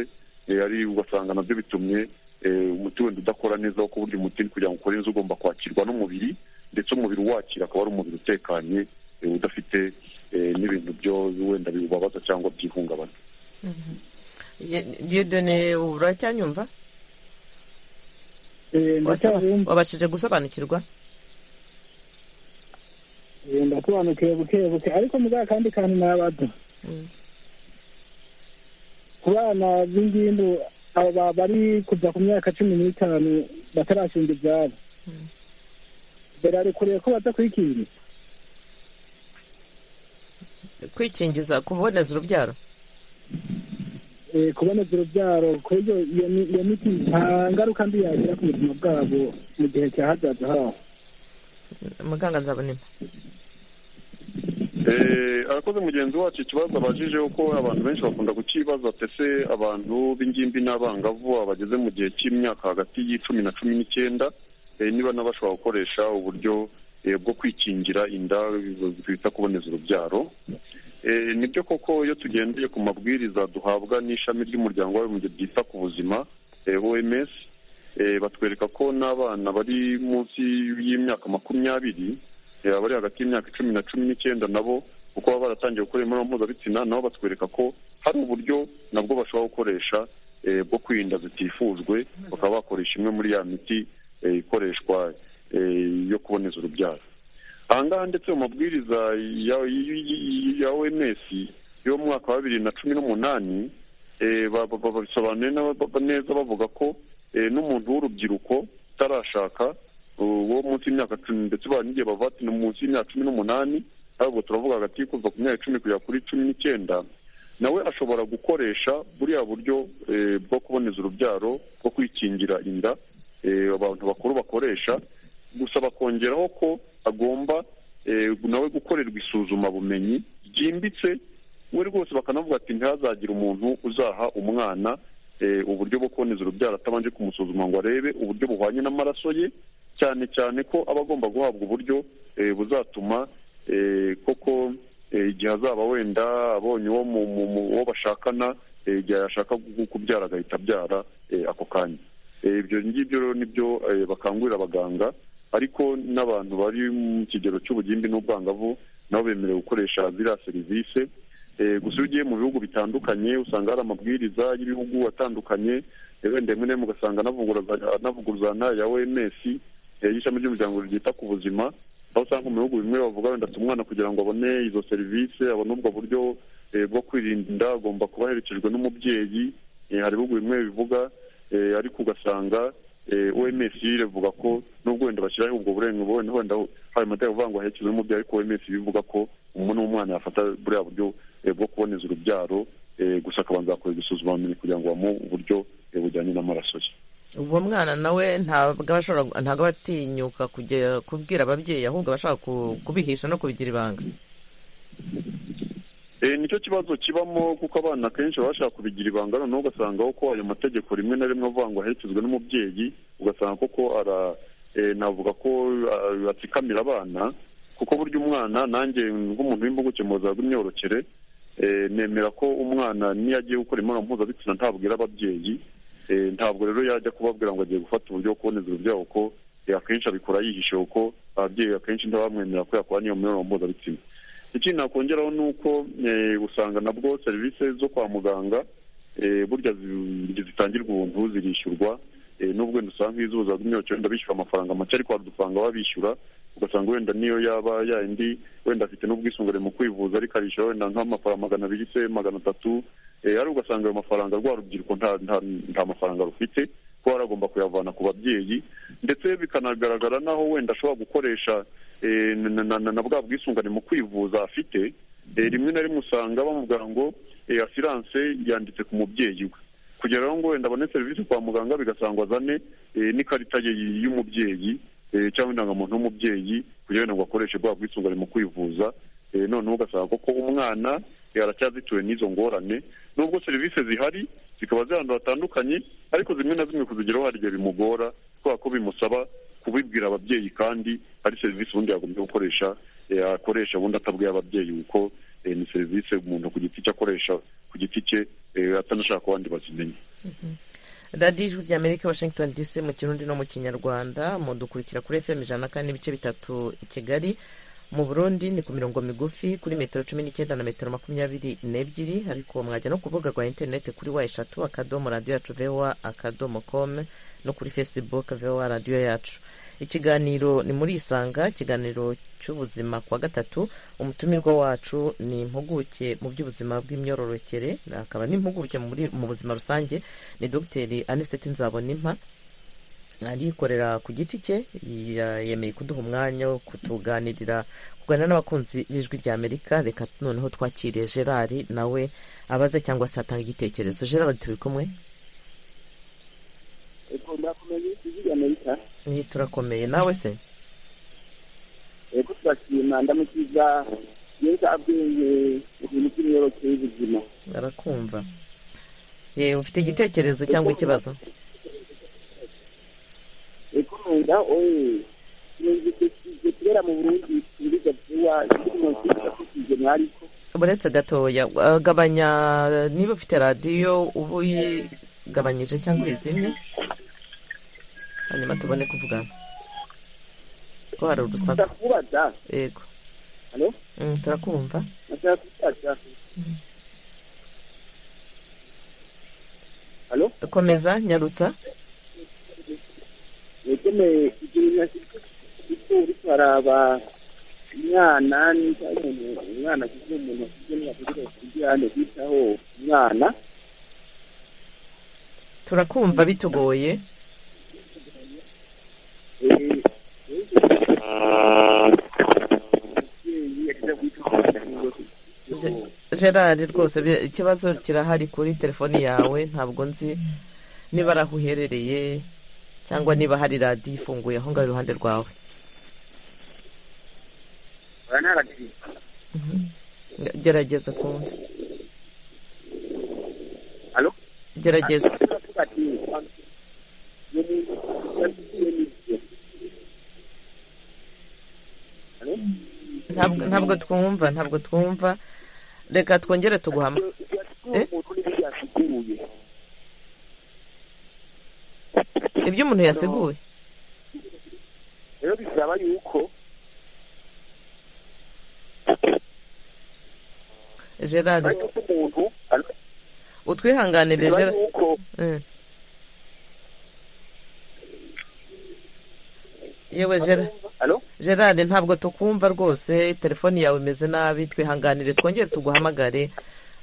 ari ugasanga nabyo bitumye umuti wenda udakora neza wo burya umuti kugira ngo ukore neza ugomba kwakirwa n'umubiri ndetse umubiri uwakira akaba ari umubiri utekanye udafite n'ibintu byo wenda biwubabaza cyangwa byihungabana yodone uracyanyumva wabashije gusobanukirwa ndasobanukiwe buke buke ariko muganga kandi kandi n'abato ku bana b'ingimbu aba bari kuva ku myaka cumi n'itanu batarashinga ibyabo birarekuriye ko batakwikingiza kwikingiza kuboneza urubyaro kuboneza urubyaro ku buryo iyo miti nta ngaruka mbi yagira ku buzima bwabo mu gihe cya hazaza habo muganga nzabonema arakoze mugenzi wacu ikibazo abajije uko abantu benshi bakunda kukibaza ese abantu b'ingimbi n'abangavu abageze mu gihe cy'imyaka hagati y'icumi na cumi n'icyenda niba n'abashobora gukoresha uburyo bwo kwikingira inda twita kuboneza urubyaro ni byo koko iyo tugendeye ku mabwiriza duhabwa n'ishami ry'umuryango w'abibumbye ryita ku buzima oms batwereka ko n'abana bari munsi y'imyaka makumyabiri abari hagati y'imyaka icumi na cumi n'cyenda nabo kuko baba baratangiye gukora imibonano mpuzabitsina nabo batwereka ko hari uburyo nabwo bashobora gukoresha bwo kwirinda zitifujwe bakaba bakoresha imwe muri ya miti ikoreshwa yo kuboneza urubyaro aha ngaha ndetse mu mabwiriza ya oms yo mu mwaka wa bibiri na cumi n'umunani babisobanuye neza bavuga ko n'umuntu w'urubyiruko utarashaka uwo munsi y'imyaka cumi ndetse n'igihe bavatira munsi y'imyaka cumi n'umunani ahubwo turavuga hagati yo kuva ku myaka icumi kugera kuri cumi n'icyenda nawe ashobora gukoresha buriya buryo bwo kuboneza urubyaro bwo kwikingira inda abantu bakuru bakoresha gusa bakongeraho ko agomba nawe gukorerwa isuzumabumenyi ryimbitse we rwose bakanavuga ati ntihazagire umuntu uzaha umwana uburyo bwo kuboneza urubyaro atabanje kumusuzuma ngo arebe uburyo buhwanye n'amaraso ye cyane cyane ko aba agomba guhabwa uburyo buzatuma koko igihe azaba wenda abonye uwo bashakana igihe yashaka kubyara agahita abyara ako kanya ibyo ngibyo rero nibyo bakangurira abaganga ariko n'abantu bari mu kigero cy'ubugimbi n'ubwangavu nabo bemerewe gukoresha ziriya serivisi gusa iyo ugiye mu bihugu bitandukanye usanga hari amabwiriza y'ibihugu atandukanye wenda rimwe na rimwe ugasanga anavuguruzana ya oms y'ishami ry'umuryango ryita ku buzima aho usanga mu bihugu bimwe bavuga wenda umwana kugira ngo abone izo serivisi abone ubwo buryo bwo kwirinda inda agomba kuba aherekejwe n'umubyeyi hari ibihugu bimwe bivuga ariko ugasanga oms iravuga ko nubwo wenda bashyiraho ubwo burenganzira wenda hari amategeko avuga ngo aherekezwe n'umubyeyi ariko oms bivuga ko umuntu w'umwana yafata buriya buryo bwo kuboneza urubyaro gusa akabanza agakorerwa isuzumabumenyi kugira ngo bamuhe uburyo bujyanye n'amaraso ye uwo mwana nawe ntabwo aba atinyuka kujya kubwira ababyeyi ahubwo aba ashaka kubihisha no kubigira ibanga nicyo kibazo kibamo kuko abana akenshi baba bashaka kubigira ibanga noneho ugasanga ko ayo mategeko rimwe na rimwe avuga ngo aherekezwe n'umubyeyi ugasanga koko navuga ko atsikamira abana kuko burya umwana nanjye nk'umuntu w'impuguke mu buzima bw'imyororokere nemera ko umwana niyo agiye gukora imibonano mpuzabitsina ntabwira ababyeyi ntabwo rero yajya kubabwira ngo agiye gufata uburyo bwo kuboneza urubyaro kuko akenshi abikora yihishe kuko ababyeyi akenshi ntibamwemerera ko yakora n'iyo mibonano mpuzabitsina ikindi nakongeraho ni uko usanga nabwo serivisi zo kwa muganga burya zitangirwa ubuntu zirishyurwa n'ubwo wenda usanga iz'ubuzima bw'imyororokere wenda bishyura amafaranga make ariko hari udufaranga baba bishyura ugasanga wenda niyo yaba yayindi wenda afite n'ubwisungane mu kwivuza ariko arishyura wenda nk'amafaranga magana abiri se magana atatu ari ugasanga ayo mafaranga rwa rubyiruko nta nta nta mafaranga rufite kuba aragomba kuyavana ku babyeyi ndetse bikanagaragara n'aho wenda ashobora gukoresha na bwa bwisungane mu kwivuza afite rimwe na rimwe usanga bamubwira ngo asiranse yanditse ku mubyeyi we kugera aho ngo wenda abone serivisi kwa muganga bigasangwa azane n'ikarita ye y'umubyeyi cyangwa indangamuntu y'umubyeyi kugira ngo akoreshe bwa bwisungane mu kwivuza noneho ugasanga koko umwana aracyazituwe n'izo ngorane nubwo serivisi zihari zikaba ziri ahantu hatandukanye ariko zimwe na zimwe kuzigeraho hari igihe bimugora kubera ko bimusaba kubibwira ababyeyi kandi hari serivisi ubundi yagombye gukoresha akoresha ubundi atabwiye ababyeyi uko ni serivisi umuntu ku giti cye akoresha ku giti cye atanashaka ko abandi bazimenye radiyo ijwi ry'amerika washington dc mu kirundi no mu kinyarwanda mudukurikira kuri fm ijana na kane n'ibice bitatu i kigali mu burundi ni ku mirongo migufi kuri metero cumi n'icyenda na metero makumyabiri n'ebyiri ariko mwajya no ku rubuga rwa interineti kuri wa eshatu akadomo radiyo yacu vewa akadomo komu no kuri fesibuke vewa radiyo yacu ikiganiro ni muri isanga ikiganiro cy'ubuzima kwa gatatu umutumirwa wacu ni impuguke mu by'ubuzima bw'imyororokere akaba n'impuguke mu buzima rusange ni dogiteri aniseti nzabonimpa arikorera ku giti cye yemeye kuduha umwanya wo kutuganirira kuganira n'abakunzi b'ijwi rya amerika reka noneho twakire gerard nawe abaze cyangwa se atanga igitekerezo gerard turi kumwe turakomeye nawe se ego turashima ndamukiza neza abwenge ibintu by'imyororokere y'ubuzima barakumva yewe ufite igitekerezo cyangwa ikibazo ikunda oye nigitekerezo kubera mu burundi ibiribwa vuba ikintu mwariko buretse gatoya gabanya niba ufite radiyo uba uyigabanyije cyangwa uyizimye hanyuma tubone kuvugana ko hari urusaku ndakubaza yego halo turakumva nashaka kubaza halo komeza nyarutsa yegeme igihe icyo uri kuraraba umwana niba umuntu umwana kuko umuntu afite n'abagore kugira ngo bitaho umwana turakumva bitugoye gerard rwose ikibazo kirahari kuri telefoni yawe ntabwo nzi niba ari aho uherereye cyangwa niba hari radiyo ifunguye aho ngaho iruhande rwawe gerageza twumve gerageza ntabwo twumva ntabwo twumva reka twongere tuguhama ibyo umuntu yaseguye rero bisaba yuko gerard umuntu utwihanganire bisaba gerard yuko Eh. yewe gerard halo gerard ntabwo tukumva rwose telefoni yawe imeze nabi twihanganire twongere tuguhamagare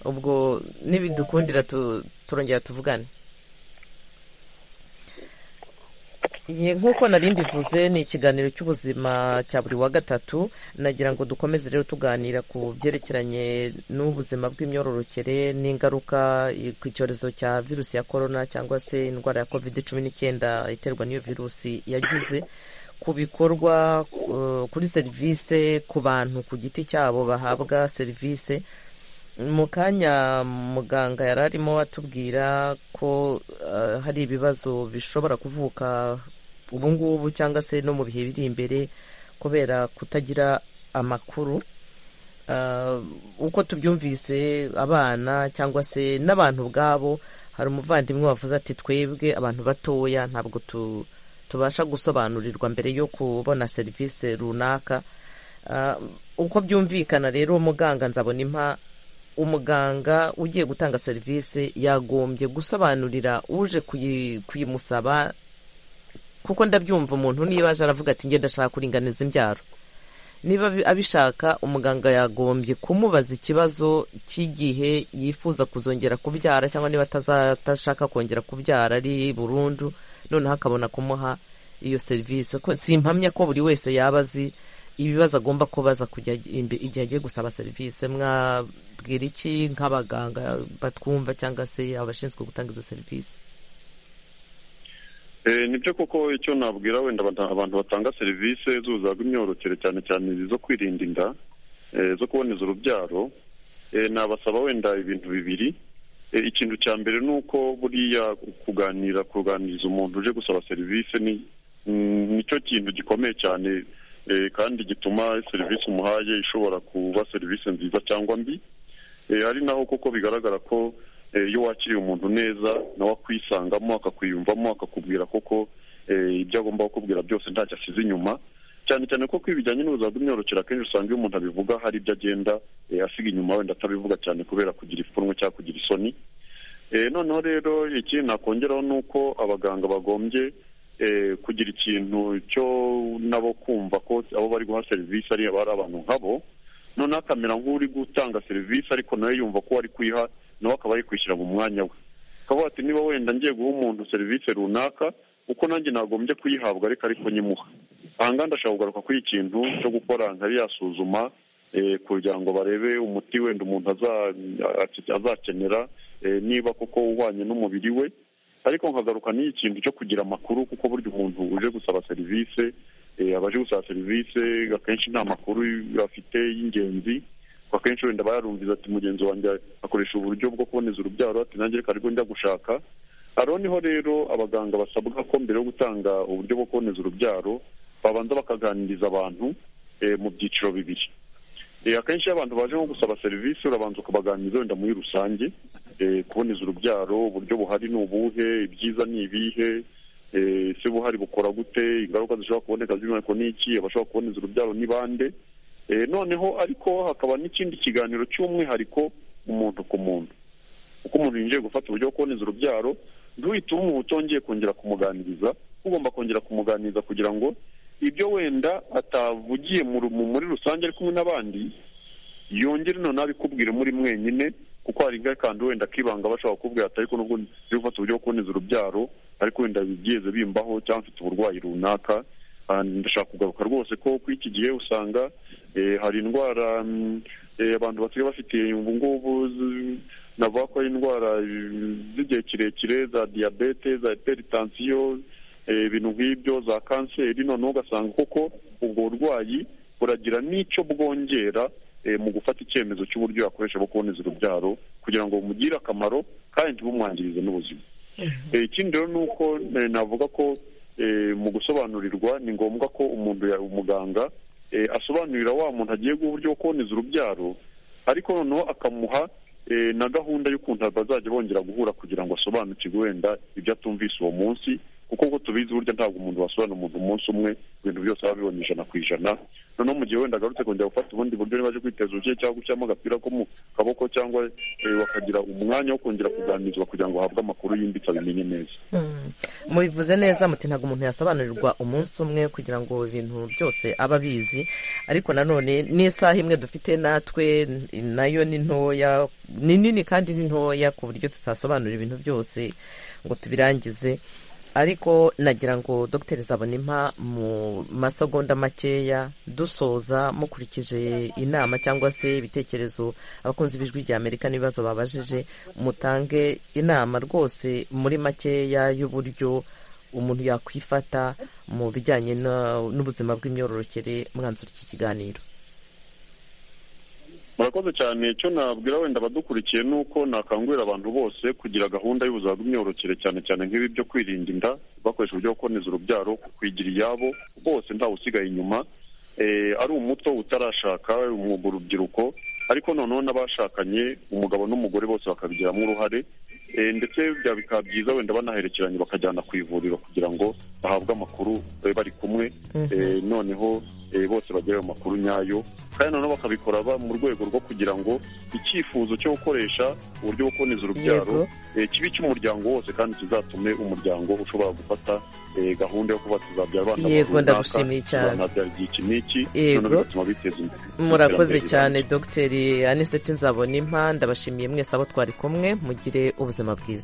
ubwo nibidukundira tu- turongera tuvugane Ye, nk'uko nari mbivuze ni ikiganiro cy'ubuzima cya buri wa gatatu nagira ngo dukomeze rero tuganira ku byerekeranye n'ubuzima bw'imyororokere n'ingaruka i- ku icyorezo cya virusi ya korona cyangwa se indwara ya covid cumi n'icyenda iterwa n'iyo virusi yagize ku bikorwa eh, kuri serivisi ku bantu ku giti cyabo bahabwa serivisi mu kanya muganga yari arimo atubwira ko eh, hari ibibazo bishobora kuvuka ubu ngubu cyangwa se no mu bihe biri imbere kubera kutagira amakuru Eh, uko tubyumvise abana cyangwa se n'abantu ubwabo hari umuvandimwe wavuze ati twebwe abantu batoya ntabwo tu- tubasha gusobanurirwa mbere yo kubona serivisi runaka Ah, uko byumvikana rero muganga nzabona impa umuganga ugiye gutanga serivisi yagombye gusobanurira uje kuyi- kuyimusaba kuko ndabyumva umuntu niba aje aravuga ati njye ndashaka kuringaniza imbyaro niba abi- abishaka umuganga yagombye kumubaza ikibazo cy'igihe yifuza kuzongera kubyara cyangwa niba ataza- atashaka kongera kubyara ari burundu noneho akabona kumuha iyo serivisi ko simpamya ko buri wese yaba azi ibibazo agomba kubaza kujya imbe- igihe agiye gusaba serivisi mwabwira iki nk'abaganga batwumva cyangwa se abashinzwe gutanga izo serivisi Eh, nibyo koko icyo nabwira wenda abata- abantu batanga serivisi z'ubuzima bw'imyororokere cyane cyane izo kwirinda inda eh, zo kuboneza urubyaro eh, nabasaba wenda ibintu bibiri Eh, ikintu cya mbere ni uko buriya kuganira kuganiriza umuntu uje gusaba serivisi ni mm, nicyo kintu gikomeye cyane eh, kandi gituma serivisi umuhaye ishobora kuba serivisi nziza cyangwa mbi Eh, ari naho kuko bigaragara ko eh, iyo wakiriye umuntu neza nawe akwisangamo akakwiyumvamo akakubwira koko eh, ibyo agomba kukubwira byose ntacyo asize inyuma cyane cyane ko ibijyanye n'ubuzima bw'imyororokere akenshi usanga iyo umuntu abivuga hari ibyo agenda eh, asiga inyuma wenda atabivuga cyane kubera kugira ipfunwe cyangwa kugira isoni Eh, noneho rero ikindi nakongeraho ni uko abaganga bagombye eh, kugira ikintu cyo nabo kumva ko abo bari guha serivisi ari ari abantu nkabo noneho akamera nk'uri gutanga serivisi ariko nawe yumva ko ari kuyiha nawe akaba ari kwishyira mu mwanya we akavuga ati niba wenda ngiye guha umuntu serivisi runaka uko nanjye nagombye kuyihabwa ariko ariko nyimuha aha ngaha ndashaka kugaruka kuri iki kintu cyo gukora nkari yasuzuma eh, kugira ngo barebe umuti wenda umuntu aza- azakenera eh, niba koko uhwanye n'umubiri we ariko nkagaruka n'iyi kintu cyo kugira amakuru kuko burya umuntu uje gusaba serivisi eh, abaje gusaba serivisi akenshi nta makuru afite y'ingenzi kuko akenshi wenda bayarumviza ati mugenzi wanjye akoresha uburyo bwo kuboneza urubyaro ati nanjye reka ariko njya gushaka ariho niho rero abaganga basabwa ko mbere yo gutanga uburyo bwo kuboneza urubyaro babanza bakaganiriza abantu eh, mu byiciro bibiri Eh, akenshi iyo abantu baje nko gusaba serivisi urabanza ukabaganiriza wenda muri rusange eh, kuboneza urubyaro uburyo buhari ni ubuhe ibyiza ni ibihe eh, ese buhari bukora gute ingaruka zishobora kuboneka by'umwihariko ni iki abashobora kuboneza urubyaro ni bande Eh, noneho ariko hakaba n'ikindi kiganiro cy'umwihariko umuntu ku muntu uko umuntu yinjiye gufata uburyo bwo kuboneza urubyaro ntuhitemo utongeye kongera kumuganiriza ugomba kongera kumuganiriza kugira ngo ibyo wenda atavugiye mu ru- mu- muri rusange ari kumwe n'abandi yongere noneho abikubwire muri mwenyine kuko hari kandi wenda akibanga bashobora kukubwira ati ariko nubwo nzi gufata uburyo bwo kuboneza urubyaro ariko wenda byigeze bimbaho cyangwa mfite uburwayi runaka Ah, ndashaka kugaruka rwose ko kuri iki gihe usanga eh, hari indwara mm, eh, abantu basigaye bafite ubu ngubu z- navuga ko ari indwara eh, z'igihe kirekire za diyabete za iperitansiyo eh, ibintu nk'ibyo za kanseri noneho ugasanga koko ubwo burwayi buragira n'icyo bwongera eh, mu gufata icyemezo cy'uburyo yakoresha bwo kuboneza urubyaro kugira ngo bumugire akamaro kandi ntibumwangirize n'ubuzima Eh, ikindi rero ni uko eh, navuga ko eh, mu gusobanurirwa ni ngombwa ko umuntu ya- umuganga eh, asobanurira wa muntu agiye guha uburyo bwo kuboneza urubyaro ariko noneho akamuha eh, na gahunda y'ukuntu bazajya bongera guhura kugira ngo asobanukirwe wenda ibyo atumvise uwo munsi kuko uko tubizi burya ntabwo umuntu wasobanura umuntu umunsi umwe ibintu byose aba abibonye ijana ku ijana noneho mu gihe wenda agarutse kongera gufata ubundi buryo niba aje kwiteza uruke cyangwa gushyiramo agapira ko mu kaboko cyangwa eh, bakagira umwanya wo kongera kuganirizwa kugira ngo ahabwe amakuru yimbitse abimenye neza mubivuze neza muti ntabwo umuntu yasobanurirwa umunsi umwe kugira ngo ibintu byose aba abizi ariko nanone n'isaha imwe dufite natwe nayo ni ntoya ni nini kandi ni ntoya ku buryo tutasobanura ibintu byose ngo tubirangize ariko nagira ngo dogiteri Zabonimpa mu masegonda makeya dusoza mukurikije inama cyangwa se ibitekerezo abakunzi b'ijwi rya amerika n'ibibazo babajije mutange inama rwose muri makeya y'uburyo umuntu yakwifata mu bijyanye na- n'ubuzima bw'imyororokere mwanzura iki kiganiro murakoze cyane icyo nabwira wenda abadukurikiye ni uko nakangurira abantu bose kugira gahunda y'ubuzima bw'imyororokere cyane cyane nk'ibi byo kwirinda inda bakoresha uburyo bwo kuboneza urubyaro kwigira iyabo bose ntawe usigaye inyuma eh, ari umuto utarashaka umwuga urubyiruko ariko noneho n'abashakanye umugabo n'umugore bose bakabigiramo uruhare ndetse byaba bikaba byiza wenda banaherekeranye bakajyana ku ivuriro kugira ngo bahabwe amakuru babe bari kumwe eh, noneho eh, bose bagire ayo makuru nyayo kandi noneho bakabikora ba- mu rwego rwo kugira ngo icyifuzo cyo gukoresha uburyo bwo kuboneza urubyaro Yego. eh, kibe icy'umuryango wose kandi kizatume umuryango ushobora gufata eh, gahunda yo kuba tuzabyara abana Yego, runaka, ndagushimiye cyane. tuzanabyara igihe iki n'iki Yego. noneho bigatuma biteza imbere murakoze Iterambere cyane dogiteri aniseti nzabona impa ndabashimiye mwese abo twari kumwe mugire ubuzima bwiza